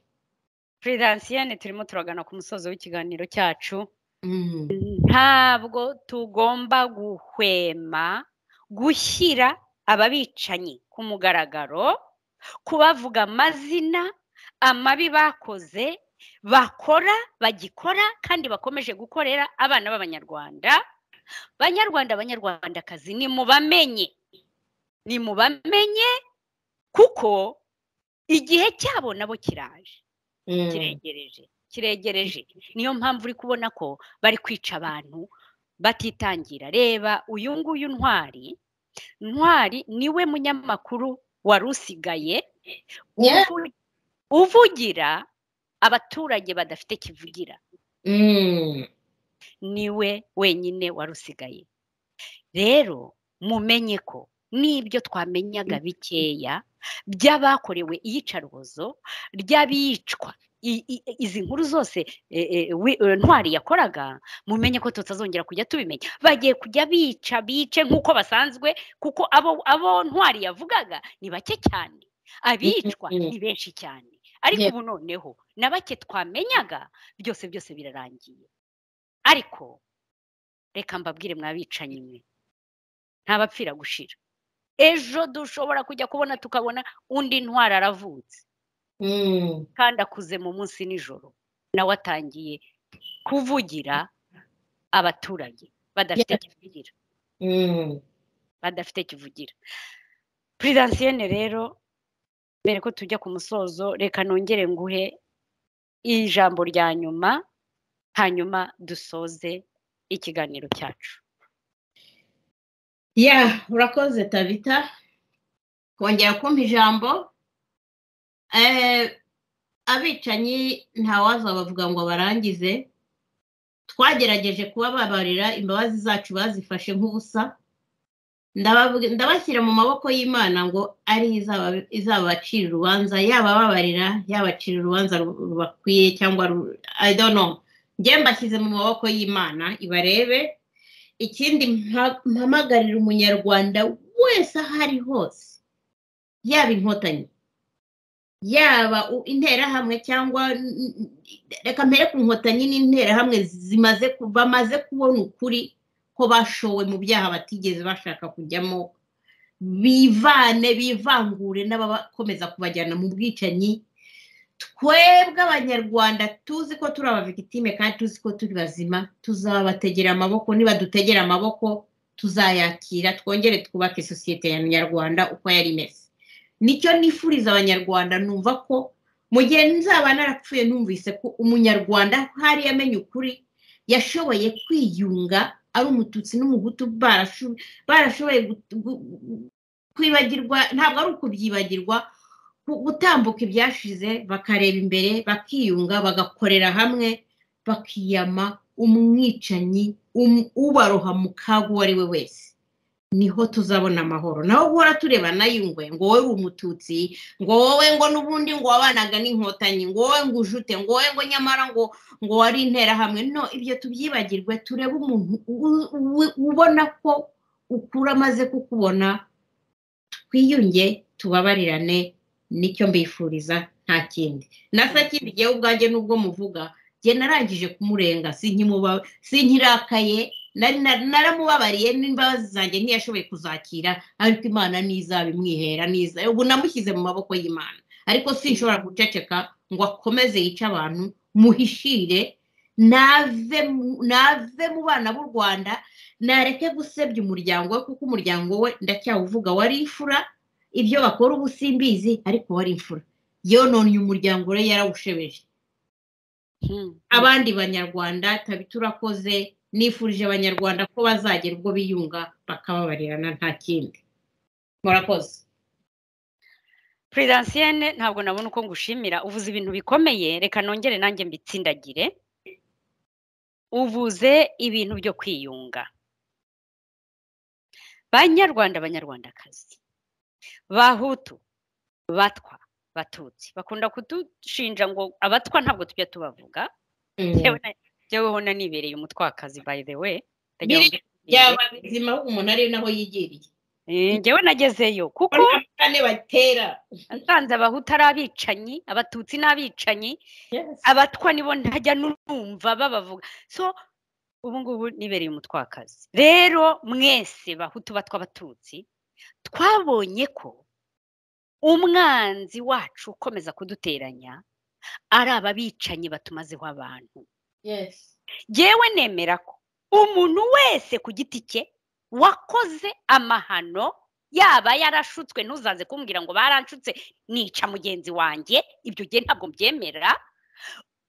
Prudensienne turimo turagana ku musozo w'ikiganiro cyacu Mm. ntabwo tugomba guhwema gushyira ababicanyi ku mugaragaro kubavuga amazina amabi bakoze bakora bagikora kandi bakomeje gukorera abana b'abanyarwanda banyarwanda banyarwandakazi ni mubamenye ni mubamenye kuko igihe cyabo nabo kiraje Mm. kiregereje kiregereje niyo mpamvu uri kubona ko bari kwica abantu batitangira reba uyu nguyu ntwari ntwari niwe munyamakuru wari usigaye Yeah. uvu- uvugira abaturage badafite kivugira Mm. niwe wenyine wari usigaye rero mumenye ko n'ibyo twamenyaga bikeya by'abakorewe iyicarubozo ry'abicwa i- i- izi nkuru zose eh, eh, wi- eh, ntwari yakoraga mumenye ko tutazongera kujya tubimenya bagiye kujya bica bice nk'uko basanzwe kuko abo abo ntwari yavugaga ni bake cyane abicwa Mhm. ni benshi cyane ariko Yeah. ubu noneho na bake twamenyaga byose byose birarangiye ariko reka mbabwire mwabicanyi mwe ntabapfira gushira ejo dushobora kujya kubona tukabona undi ntwari aravutse Mm. kandi akuze mu munsi n'ijoro nawe atangiye kuvugira abaturage badafite kivugira Mm. badafite kivugira puridansiyene rero mbere ko tujya ku musozo reka nongere nguhe ijambo rya nyuma hanyuma dusoze ikiganiro cyacu ya urakoze tabita kongera kumpa ijambo Eh, abicanyi ntawazabavuga ngo barangize twagerageje kubababarira imbabazi zacu bazifashe nk'ubusa Ndabavuga- ndabashyira mu maboko y'imana ngo ari yo izaba- izabacira urubanza yabababarira yabacira urubanza ru- rubakwiye cyangwa ru- I don't know njye mbashyize mu maboko y'imana ibarebe ikindi mpa- mpamagarira umunyarwanda wese aho ari hose yaba inkotanyi yaba u- interahamwe cyangwa n- n- reka mpere ku nkotanyi n'interahamwe zimaze ku- bamaze kubona ukuri ko bashowe mu byaha batigeze bashaka kujyamo bivane bivangure n'abakomeza kubajyana mu bwicanyi twebwe abanyarwanda tuzi ko turi abavigitime kandi tuzi ko turi bazima tuzabategera amaboko niba dutegera amaboko tuzayakira twongere twubake sosiyete ya nyarwanda uko yari imeze nicyo nifuriza abanyarwanda numva ko mu gihe nzaba narapfuye numvise ko umunyarwanda hari yamenye ukuri yashoboye kwiyunga ari umututsi n'umuhutu barasho- barashoboye gu- gu- gu- kwibagirwa ntabwo ari ukubyibagirwa gu- gutambuka ibyashize bakareba imbere bakiyunga bagakorera hamwe bakiyama umwicanyi um- ubaroha mu kaga uwo ari we wese niho tuzabona amahoro naho guhora tureba nayungwe ngo wowe uri umututsi ngo wowe ngo n'ubundi ngo wabanaga n'inkotanyi ngo wowe ngo ujute ngo wowe ngo nyamara ngo ngo wari interahamwe no ibyo tubyibagirwe turebe umuntu u- u- ubona ko ukura amaze kukubona twiyunge tubabarirane nicyo mbifuriza nta kindi na sakindi jyewe ubwanjye nubwo muvuga jye narangije kumurenga sinkimuba- sinkirakaye nari na- naramubabariye n'imbabazi zanjye ntiyashoboye kuzakira ariko imana n'izaba imwihera n'iza ubu namushyize mu maboko y'imana ariko sinshobora guceceka ngo akomeze yice abantu muhishire nave mu- nave mu bana b'u rwanda nareke gusebya umuryango we kuko umuryango we ndacyawuvuga wari imfura ibyo bakora ubu simbizi ariko wari imfura yononye umuryango we yarawushebeje Hmm. abandi banyarwanda tabita urakoze nifurije abanyarwanda ko bazagera ubwo biyunga bakababarirana nta kindi murakoze puridansienne ntabwo nabona uko ngushimira uvuze ibintu bikomeye reka nongere nanjye mbitsindagire uvuze ibintu byo kwiyunga banyarwanda abanyarwandakazi bahutu batwa batutsi bakunda kudushinja ngo abatwa ntabwo tujya tubavuga jyeweho nanibereye umutwakazi by the way ndagira ngo byaba bizima ahubwo umuntu ari naho yigiriye Eh, njyewe nagezeyo kuko Urabona ko kane batera nsanze abahutu ari abicanyi abatutsi ni abicanyi Yes. abatwa nibo ntajya numva babavuga so ubu ngubu nibereye umutwakazi rero mwese bahutu batwa abatutsi twabonye ko umwanzi wacu ukomeza kuduteranya ari aba bicanyi batumazeho abantu Yes. yewe nemera ko umuntu wese ku giti cye wakoze amahano yaba yarashutswe ntuzaze kumbwira ngo baranshutse nica mugenzi wanjye ibyo gihe ntabwo mbyemera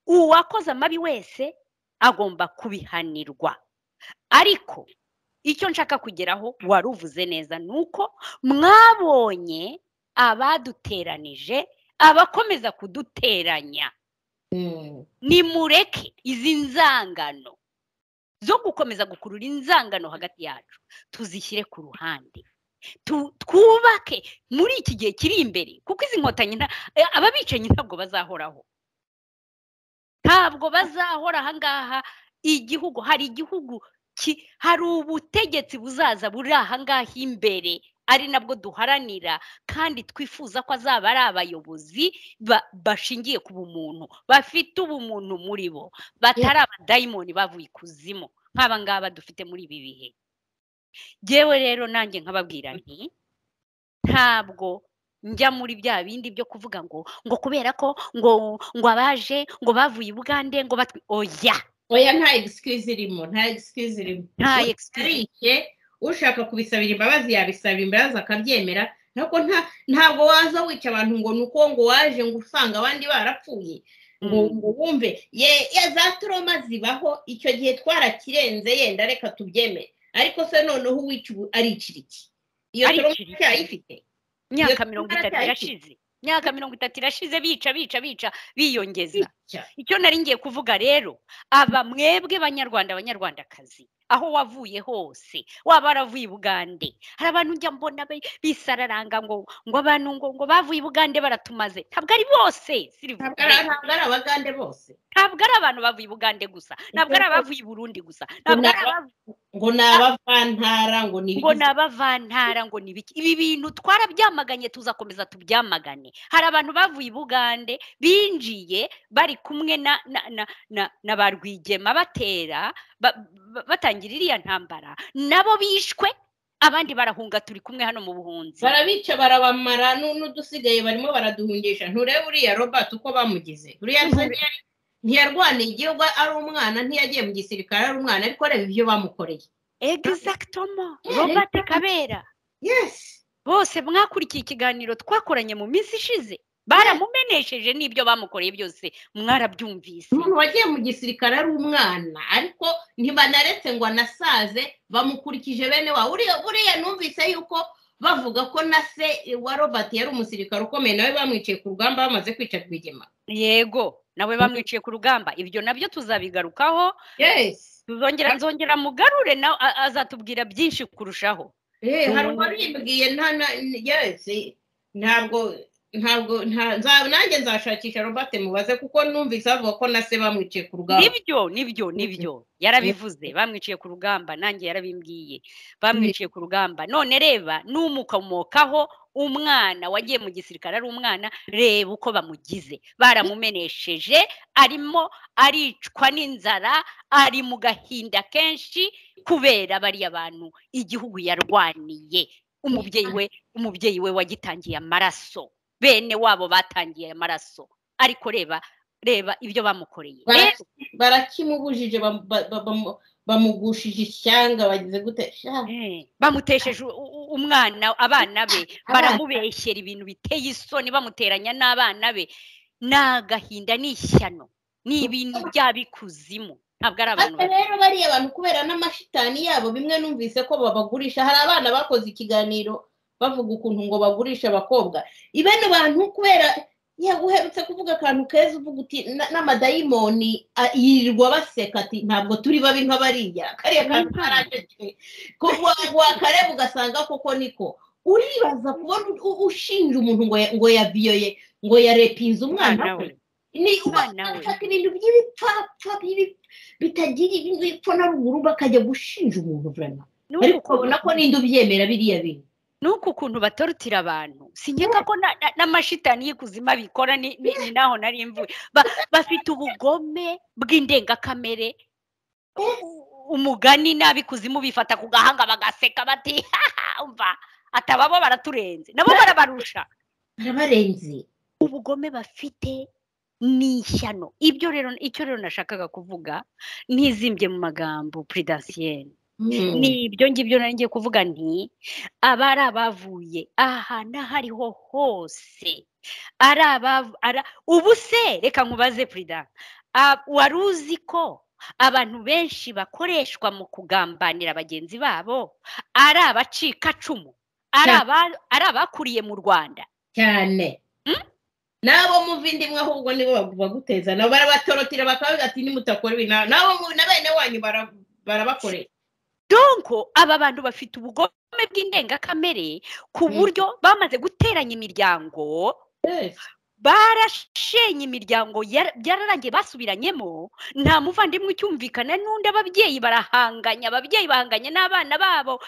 uwakoze amabi wese agomba kubihanirwa ariko icyo nshaka kugeraho wari uvuze neza ni uko mwabonye abaduteranije abakomeza kuduteranya Mm. nimureke izi nzangano zo gukomeza gukurura inzangano hagati yacu tuzishyire ku ruhande Tu- twubake muri iki gihe kiri imbere kuko izi nkotanyi nta- eh, ababicanyi ntabwo bazahoraho ntabwo bazahora ahangaha igihugu hari igihugu ki- hari ubutegetsi buzaza buri ahangaha imbere ari nabwo duharanira kandi twifuza ko azaba ari abayobozi ba- bashingiye ku bumuntu bafite ubumuntu muri bo batari abadayimoni bavuye ikuzimu nk'aba ngaba dufite muri ibi bihe yewe rero nanjye nkababwira nti ntabwo njya muri bya bindi byo kuvuga ngo ngo kubera ko ngo ngo abaje ngo bavuye i bugande ngo batwi oya oya nta excuse irimo nta excuse irimo nta Ushaka excuse arishye ushaka kubisabira imbabazi yabisaba imbabazi akabyemera ntabwo nta ntabwo waza wica abantu ngo ni uko ngo waje ngo usanga abandi barapfuye ngo Mm. ngo wumve ye ye za turoma zibaho icyo gihe twarakirenze yenda reka tubyemere ariko se noneho uwica ubu aricira iki iyo Aricira turoma iki? cyayifite imyaka Iyo mirongo turara itatu cyahise. irashize imyaka mirongo itatu irashize bica bica bica biyongeza Bica. icyo nari ngiye kuvuga rero aba mwebwe banyarwanda banyarwandakazi aho wavuye hose waba waravuye i bugande hari abantu njya mbona be- bisararanga ngo ngo abantu ngo ngo bavuye i bugande baratumaze ntabwo ari bose Silver. ntabwo ari ntabwo ari abagande bose ntabwo ari abantu bavuye i bugande gusa ntabwo ari abavuye i burundi gusa ntabwo ari Ntabwo- abavuye ngo ni abavantara ngo ni ngo ni abavantara ngo ni ibiki ibi bintu twarabyamaganye tuzakomeza tubyamagane hari abantu bavuye i bugande binjiye bari kumwe na na na na, na ba rwigema batera ba- ba- batangira iriya ntambara nabo bishwe abandi barahunga turi kumwe hano mu buhunzi barabica barabamara nu- n'udusigaye barimo baraduhungisha nturebe uriya robert uko bamugize uriya Mhm. ntiyari- ntiyarwaniye igihugu ari umwana ntiyagiye mu gisirikare ari umwana ariko reba ibyo bamukoreye exactement Yeah, robert rero- kabera yes bose mwakurikiye ikiganiro twakoranye mu minsi ishize baramumenesheje n'ibyo bamukoreye byose mwarabyumvise umuntu wagiye mu gisirikare ari umwana ariko ntibanaretse ngo anasaze bamukurikije bene wa uriya uriya numvise yuko bavuga ko na se wa robert yari umusirikare ukomeye nawe bamwiciye ku rugamba bamaze kwica rwigema yego nawe bamwiciye ku rugamba ibyo nabyo tuzabigarukaho yes tuzongera nzongera mugarure nawe a- azatubwira byinshi kurushaho Eh, hari Umuntu- uwabimbwiye nta na yose ntabwo ntabwo nta- nza- nanjye nzashakisha robert mubaze kuko numvise bavuga ko na se bamwiciye ku rugamba nibyo nibyo nibyo yarabivuze bamwiciye ku rugamba nanjye yarabimbwiye bamwiciye ku rugamba none reba n'umukomokaho umwana wagiye mu gisirikare ari umwana reba uko bamugize baramumenesheje arimo aricwa n'inzara ari mu gahinda kenshi kubera bariya bantu igihugu yarwaniye umubyeyi we umubyeyi we wagitangiye amaraso bene wabo batangiye amaraso ariko reba reba ibyo bamukoreye Bara- Rero- barakimubujije bam- ba- ba- bamu- bamugushije ishyanga bagize gute sha Eh, bamutesheje u- u- umwana abana be baramubeshyera ibintu biteye isoni bamuteranya n'abana be ni agahinda ni ishyano ni ibintu by'abikuzimu ntabwo ari abantu Ariko rero bariya bantu kubera n'amashitani yabo bimwe numvise ko babagurisha hari abana bakoze ikiganiro bavuga ukuntu ngo bagurisha abakobwa ibano bantu kubera yewe uherutse kuvuga akantu keza uvuga uti "Na- n'amadayimoni a- yirirwa baseka ati ntabwo turi babi nka bariya kariya kantu karaceceke wakareba ugasanga koko niko uribaza kubona u- ushinja umuntu ngo ya- ngo yaviyoye ngo yarepinze umwana umwana we we ni Umwana we. ufata ibintu by'ibipfapfa bibi- bitagira ibintu bipfa na ruguru bakajya gushinja umuntu vurema Nuku ariko ukuntu- ubona ko n'indi ubyemera biriya bintu nuku ukuntu batorotira abantu sinkeka ko na- na- n'amashitani y'ikuzimu abikora ni ni- ni naho nari mvuye Ba- bafite ubugome bw'indengakamere U- u- umugani n'abikuzimu bifata ku gahanga bagaseka bati "Haha, umva atababo baraturenze nabo barabarusha barabarenze ubugome bafite ni ishyano ibyo rero icyo rero nashakaga kuvuga ntizimbye mu magambo puridasiyeni Mm. ni ibyo ngibyo nari ngiye kuvuga nti aba ari abavuye aha n'ahariho hose ari abavu ara- ubu se reka nkubaze perida a- wari uzi ko abantu benshi bakoreshwa mu kugambanira bagenzi babo ari abacikacumu ari Cyane. aba- ari abakuriye mu rwanda cyane nabo muva indimwe ahubwo nibo bagu- baguteza nabo barabatorotira bakavuga ati nimutakora ibi na- nabo mu- na bene wanyu bara- barabakoresha donko aba bantu bafite ubugome bw'indengakamere ku Mm. buryo bamaze guteranya imiryango Yes. barashenye imiryango yar- byararangiye basubiranyemo nta muvandimwe ucyumvikana n'undi ababyeyi barahanganya ababyeyi bahanganye n'abana babo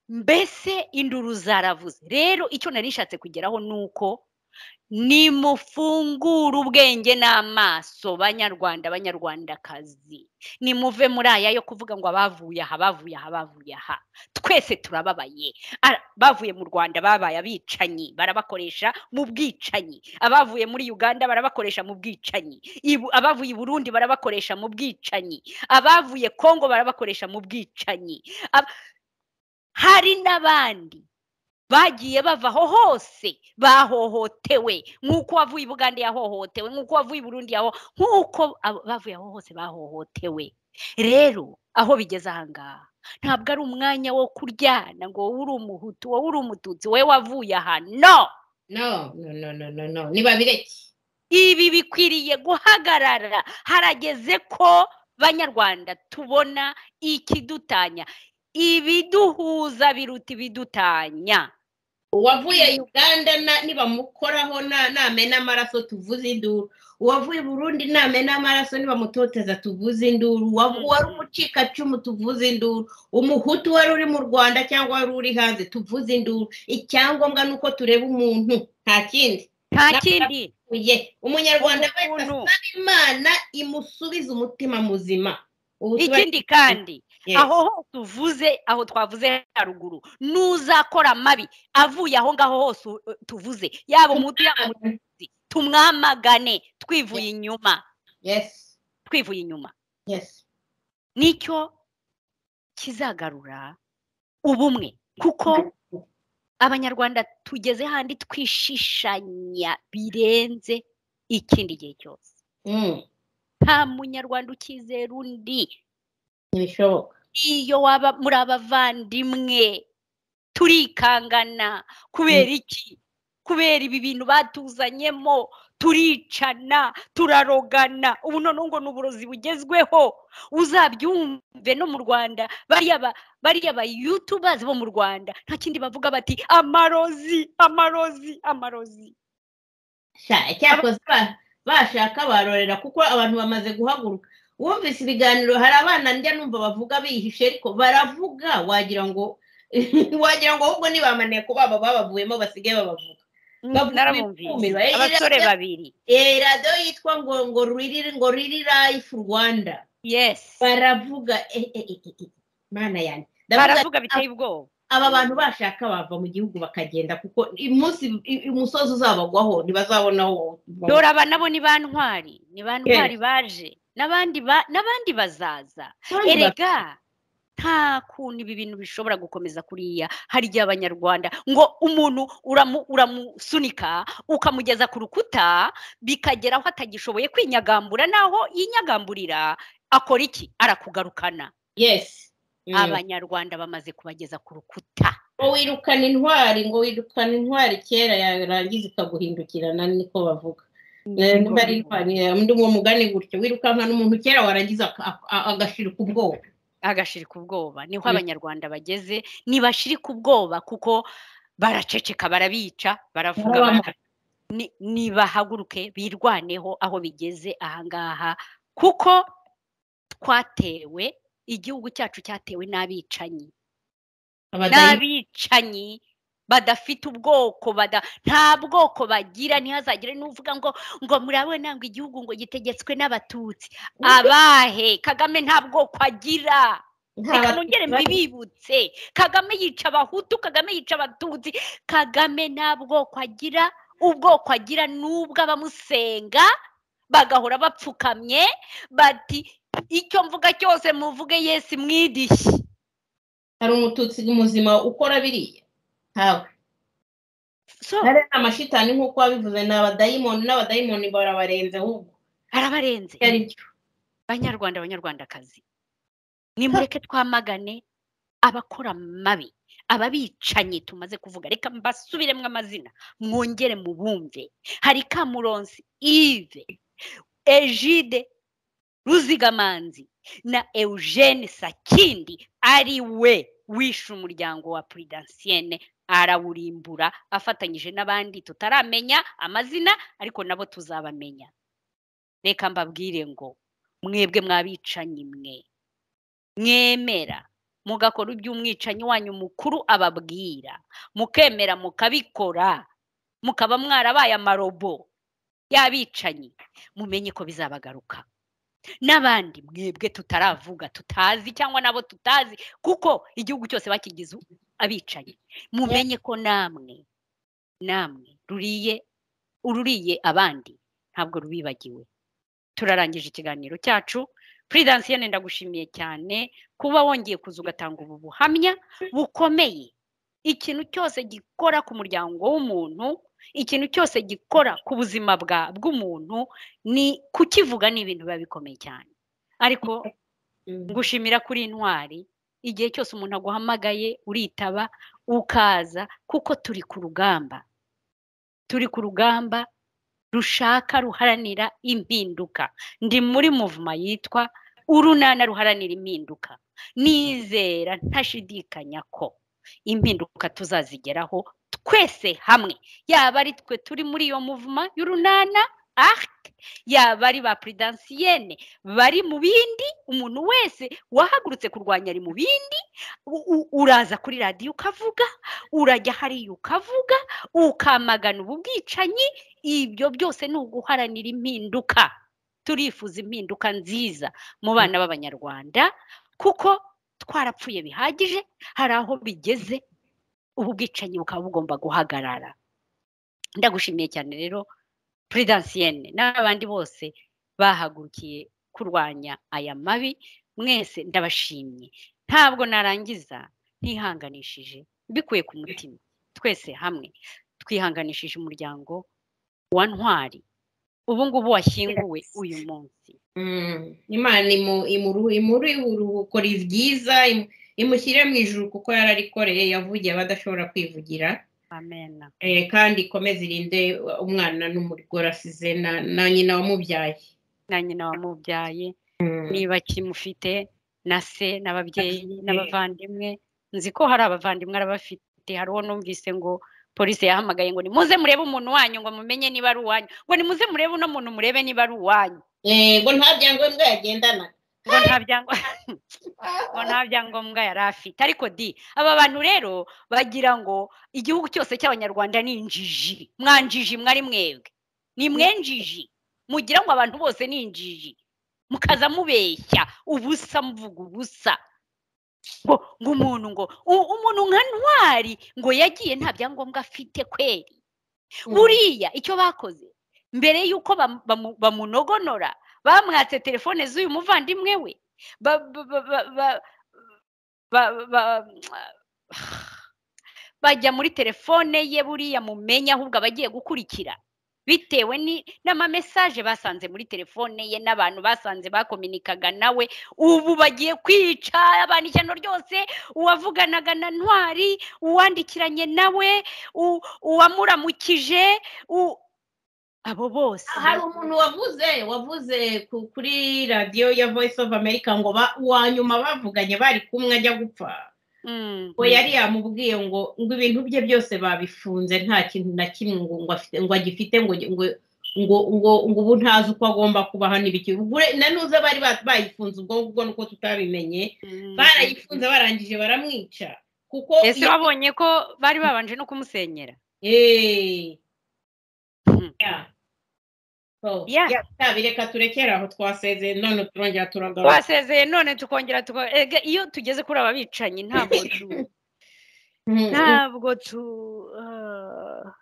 mbese induru zaravuze rero icyo nari nishatse kugeraho ni uko nimufungure ubwenge n'amaso banyarwanda banyarwandakazi nimuve muri aya yo kuvuga ngo abavuye aha bavuye aha bavuye aha twese turababaye Ara- bavuye mu rwanda babaye abicanyi barabakoresha mu bwicanyi abavuye muri uganda barabakoresha mu bwicanyi Ibu- abavuye i burundi barabakoresha mu bwicanyi abavuye kongo barabakoresha mu bwicanyi Ab- hari n'abandi bagiye bava aho hose bahohotewe nk'uko wavuye i buganda yahohotewe nk'uko wavuye i burundi yaho nk'uko abo- bavuye aho hose bahohotewe rero aho bigeze ahangaha ntabwo ari umwanya wo kuryana ngo wowe uri umuhutu wowe uri umututsi wowe wavuye aha no no no no no no no nibabireke ibi bikwiriye guhagarara harageze ko banyarwanda tubona ikidutanya ibiduhuza biruta ibidutanya uwavuye uganda na- nibamukoraho na- namena amaraso tuvuze induru uwavuye burundi namena amaraso nibamutoteza tuvuze induru Uwavu- Mm. uwari umucikacumu tuvuze induru umuhutu wari uri mu rwanda cyangwa wari uri hanze tuvuze induru icyangombwa ni uko tureba umuntu nta kindi nta kindi uye umunyarwanda wese umuntu asaba imana imusubize umutima muzima Ubu tuba- ikindi kandi Yes. aho hose uvuze aho twavuze haruguru n'uzakora amabi avuye aho ngaho hose u- tuvuze yaba umuhutu yaba umututsi tumwamagane twivuye inyuma yes twivuye inyuma yes nicyo kizagarura ubumwe kuko abanyarwanda tugeze handi twishishanya birenze ikindi gihe cyose Mm, nta munyarwanda ukizera undi ntibishoboka iyo waba muri abavandimwe turikangana kubera iki kubera ibi bintu batuzanyemo turicana turarogana ubu noneho ngo ni uburozi bugezweho uzabyumve no mu rwanda bariya ba- bariya bayutubazi bo mu rwanda nta kindi bavuga bati amarozi amarozi amarozi Sha, cyakoze ba- bashaka barorera kuko abantu bamaze guhaguruka wumvise ibiganiro hari abana njya numva bavuga bihishe ariko baravuga wagira ngo wagira ngo ahubwo nibamaniye ko baba babavuyemo basigaye babavuga Bavuga ibikumirwa. narabumvise Eh, abasore irabya- babiri Eh, radiyo yitwa ngo ngo riri ngo riri life rwanda yes baravuga eh, eh, eh, eh, eh, mana yanjye Ndavuga baravuga biteye ubwoba aba bantu bashaka bava mu gihugu bakagenda kuko umunsi umusozi uzabagwaho ntibazabona aho dore aba nabo ni ba ntwari ni ba ntwari baje n'abandi ba- n'abandi bazaza erega nta kuntu ibi bintu bishobora gukomeza kuriya harya abanyarwanda ngo umuntu uramu- uramusunika ukamugeza ku rukuta bikagera aho atagishoboye kwinyagambura naho yinyagamburira akora iki arakugarukana yes Mm. abanyarwanda bamaze kubageza ku rukuta ngo wirukana intwari ngo wirukana intwari kera yarangiza ikaguhindukirana niko bavuga niba rirwaniye undi mu mugani gutyo wirukanka n'umuntu kera warangiza aka- aka- agashirika ubwoba agashirika ubwoba niho Mm. abanyarwanda bageze ntibashirika ubwoba kuko baraceceka barabica baravuga Barabama. bara- Ni- nibahaguruke birwaneho aho bigeze ahangaha kuko twatewe igihugu cyacu cyatewe n'abicanyi abadayi n'abicanyi badafite ubwoko bada nta bwoko bagira ntihazagire n'uvuga ngo ngo murabona ngo igihugu ngo gitegetswe n'abatutsi abahe kagame nta bwoko agira nta reka Batutsi nongere bari. mbibibutse kagame yica abahutu kagame yica abatutsi kagame nta bwoko agira ubwoko agira n'ubwo abamusenga bagahora bapfukamye bati icyo mvuga cyose muvuge yesi mwidishye hari umututsi muzima ukora biriya ntawe so rero ni amashitani nk'uko wabivuze ni abadayimoni n'abadayimoni barabarenze ahubwo arabarenze ibyo ari byo banyarwanda banyarwandakazi nimureke twamagane abakora amabi ababicanyi tumaze kuvuga reka mbasubiremo amazina mwongere mubumve hari kamuronsi ive ejide ruzigamanzi na eugene sakindi ari we wishe umuryango wa puridansiene arawurimbura afatanyije n'abandi tutaramenya amazina ariko nabo tuzabamenya reka mbabwire ngo mwebwe mwabicanyi mwe mwemera mugakora ibyo umwicanyi wanyu mukuru ababwira mukemera mukabikora mukaba mwarabaye amarobo y'abicanyi mumenye ko bizabagaruka n'abandi mwebwe tutaravuga tutazi cyangwa nabo tutazi kuko igihugu cyose bakigize abicanyi mumenye ko namwe namwe ruriye ururiye abandi ntabwo rubibagiwe turarangije ikiganiro cyacu puridansiyene ndagushimiye cyane kuba wongeye kuza ugatanga ubu buhamya bukomeye ikintu cyose gikora ku muryango w'umuntu ikintu cyose gikora ku buzima bwa bw'umuntu ni kukivuga ni ibintu biba bikomeye cyane ariko ngushimira kuri intwari igihe cyose umuntu aguhamagaye uritaba ukaza kuko turi ku rugamba turi ku rugamba rushaka ruharanira impinduka ndi muri muvuma yitwa urunana ruharanira impinduka nizera ntashidikanya ko impinduka tuzazigeraho twese hamwe yaba ari twe turi muri iyo muvuma y'urunana arc yaba ari ba puridansiyene bari mu bindi umuntu wese wahagurutse kurwanya ari mu bindi u- u- uraza kuri radiyo ukavuga urajya hariya ukavuga ukamagana ubu bwicanyi ibyo byose ni uguharanira impinduka turifuza impinduka nziza mu bana b'abanyarwanda kuko twarapfuye bihagije hari aho bigeze ubu bwicanyi bukaba bugomba guhagarara ndagushimiye cyane rero puridansiyene n'abandi bose bahagurukiye kurwanya aya mabi mwese ndabashimye ntabwo narangiza ntihanganishije mbikuye ku mutima twese hamwe twihanganishije umuryango wa ntwari ubu ngubu washyinguwe uyu munsi Mm. imana imu- imuru- imuri uruhuko ribyiza imu- imushyire mu ijuru kuko yararikoreye yavugiye abadashobora kwivugira amena Eh, kandi ikomeze irinde umwana n'umugore asize na- na nyina wamubyaye na nyina wamubyaye Mm. niba kimufite na se n'ababyeyi n'abavandimwe nzi ko hari abavandimwe arabafite hari uwo numvise ngo polisi yahamagaye ngo nimuze murebe umuntu wanyu ngo mumenye niba ari uwanyu ngo nimuze murebe uno muntu murebe niba ari uwanyu yego nta byangombwa yagendana ngo nta byangwa ngo nta byangombwa yari afite ariko di aba bantu rero bagira ngo igihugu cyose cy'abanyarwanda ni injiji mwanjiji mwari mwebwe ni mwenjiji mugira ngo abantu bose ni injiji mukaza mubeshya ubusa muvuga ubusa ngo ngo umuntu ngo u- umuntu nka ntwari ngo yagiye nta byangombwa afite kweri buriya icyo bakoze mbere y'uko bam- bamu- bamunogonora bamwatse telefone z'uyu muvandimwe we ba ba- ba- ba- ba- ba- ba- bajya muri telefone ye buriya mumenye ahubwo abagiye gukurikira bitewe ni- n'amamesaje basanze muri telefone ye n'abantu basanze bakominikaga nawe ubu bagiye kwica abantu ishyano ryose uwavuganaga na ntwari uwandikiranye nawe u- uwamuramukije u- abo bose hari umuntu wavuze wavuze ku- kuri radiyo ya voice of america ngo ba- uwa nyuma bavuganye bari kumwe ajya gupfa Mm. ngo yari yamubwiye ngo ngo ibintu bye byose babifunze nta kintu na kimwe ngo ngo afite ngo agifite ngo ngo ngo ngo ngo ubu ntazi uko agomba kubaho n'ibiki Ugure- na nuze bari ba- bayifunze ubwo ngubwo nuko tutabimenye Mm. barayifunze barangije baramwica kuko ese iyo- wabonye ko bari babanje no kumusenyera Eh. Hmm. Yeah. So, Yeah. yeah, sabi, reka turekere aho twasezeye none turongera turagaruka twasezeye none tukongera tuko ega iyo tugeze kuri aba bicanyi ntabwo tu Mm, mm. ntabwo tu ah,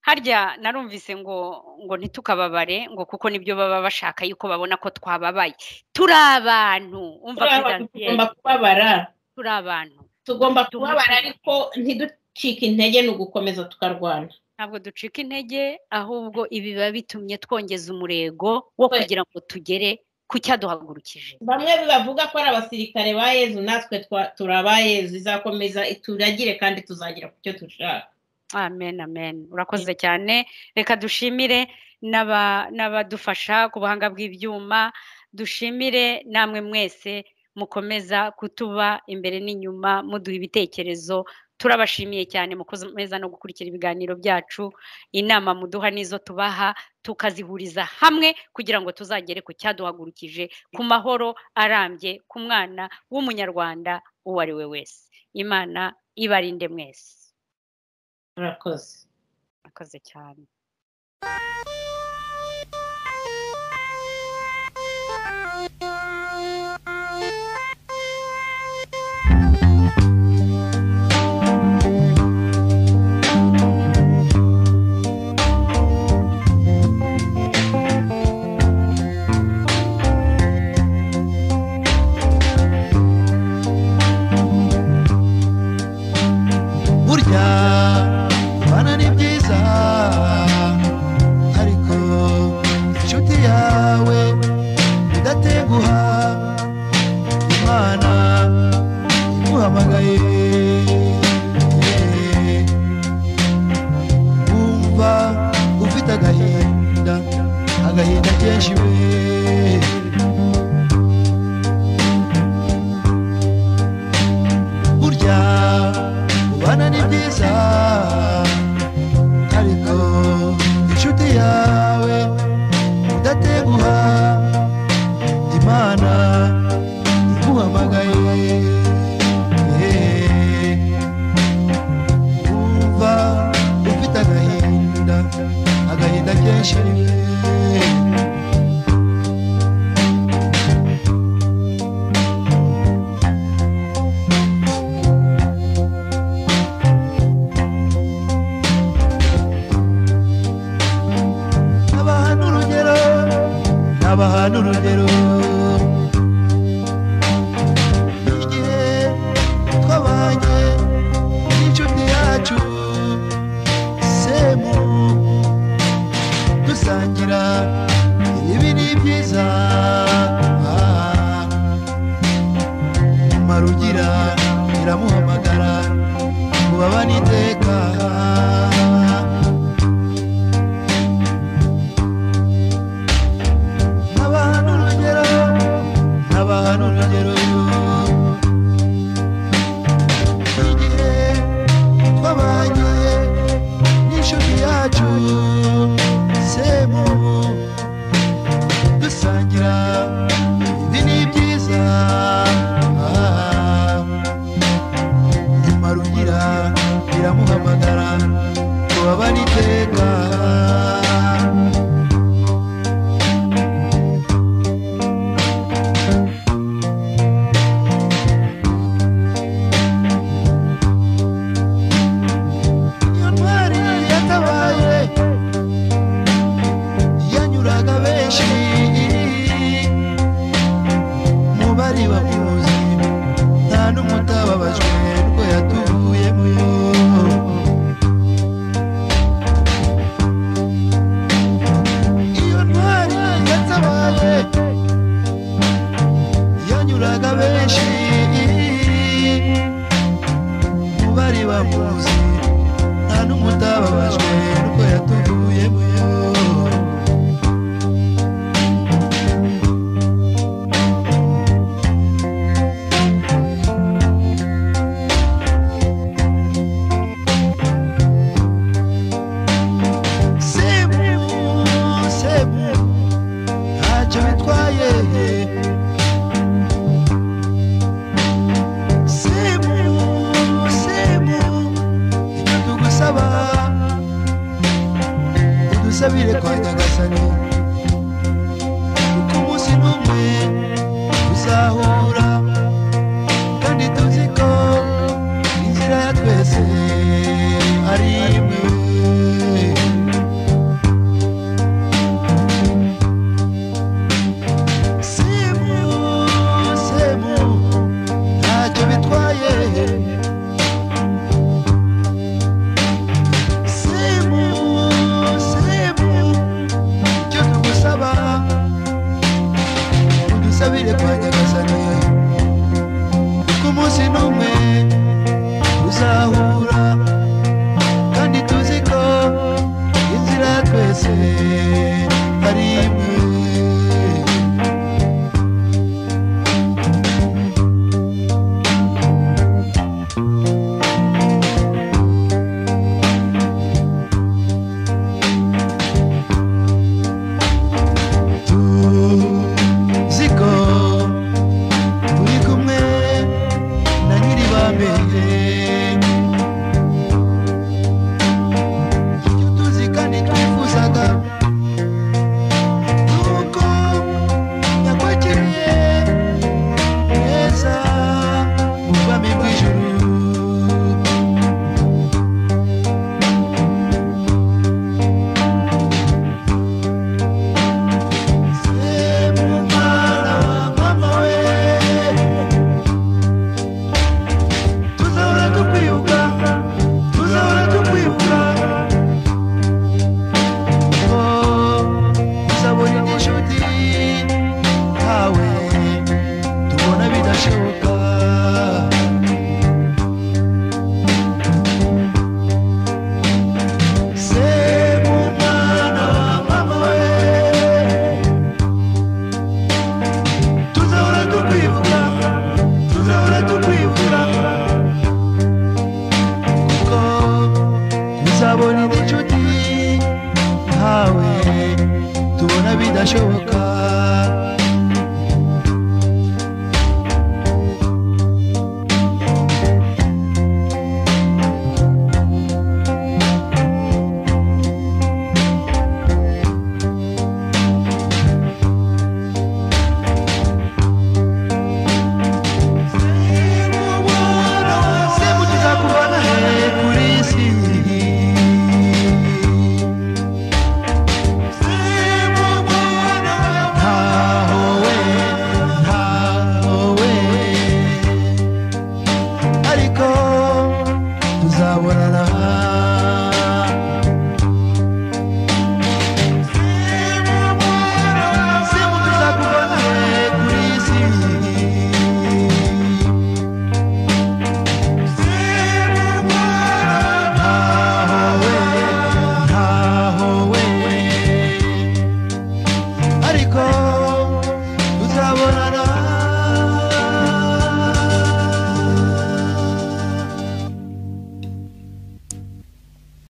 harya narumvise ngo ngo ntitukababare ngo kuko nibyo baba bashaka yuko babona ko twababaye turi abantu umva Turi abantu, Prudentiel, tugomba kubabara turi abantu tugomba Tugomba kubabara kubabara. ariko ntiducike intege ni ugukomeza tukarwana ntabwo ducika intege ahubwo ibi biba bitumye twongeza umurego wo Twe- kugira ngo tugere ku cyaduhagurukije bamwe bavuga ko ari abasirikare ba yezu natwe twa- turi aba yezu izakomeza ituragire kandi tuzagera ku cyo dushaka amen amen urakoze cyane reka dushimire n'aba- n'abadufasha ku buhanga bw'ibyuma dushimire namwe mwese mukomeza kutuba imbere n'inyuma muduha ibitekerezo turabashimiye cyane mukomeza no gukurikira ibiganiro byacu inama muduha n'izo tubaha tukazihuriza hamwe kugira ngo tuzagere ku cyaduhagurukije ku mahoro arambye ku mwana w'umunyarwanda uwo ari we wese imana ibarinde mwese murakoze murakoze cyane burya kubana ni byiza ariko inshuti yawe idateguha imana iguhamagaye wumva ufite agahinda agahinda kenshi we burya kubana ni byiza ariko inshuti yawe udateguha imana iguhamagaye wumva ufite agahinda agahinda kenshi abahana urugero abahana urugero igihe twabanye n'inshuti yacu semu dusangira ibibi n'ibyiza marugira iramuhamagara ngo babane iteka abahana urugero dusabire kwa nyagasani kuko umunsi n'umwe tuzahura kandi tuzi ko inzira ya twese ari imwe semu semu ntacyo bitwaye semu semu icyo tugusaba udusabire kwa nyagasani kuko umunsi n'umwe tuzahura kandi tuzi ko inzira ya twese ari imwe tuzigo turi kumwe na nyiri bambere icyo tuzi kandi twifuzaga ni uko yakwakiriye neza mu bwami bw'ijuru Semumwana wa mama we tuzahora tukwibuka tuzahora tukwibuka kuko tuzabona indi nshuti ntawe tubona bidashoboka semu tuzakubona he kuri isi ntaho we ntaho we ariko tuzabonana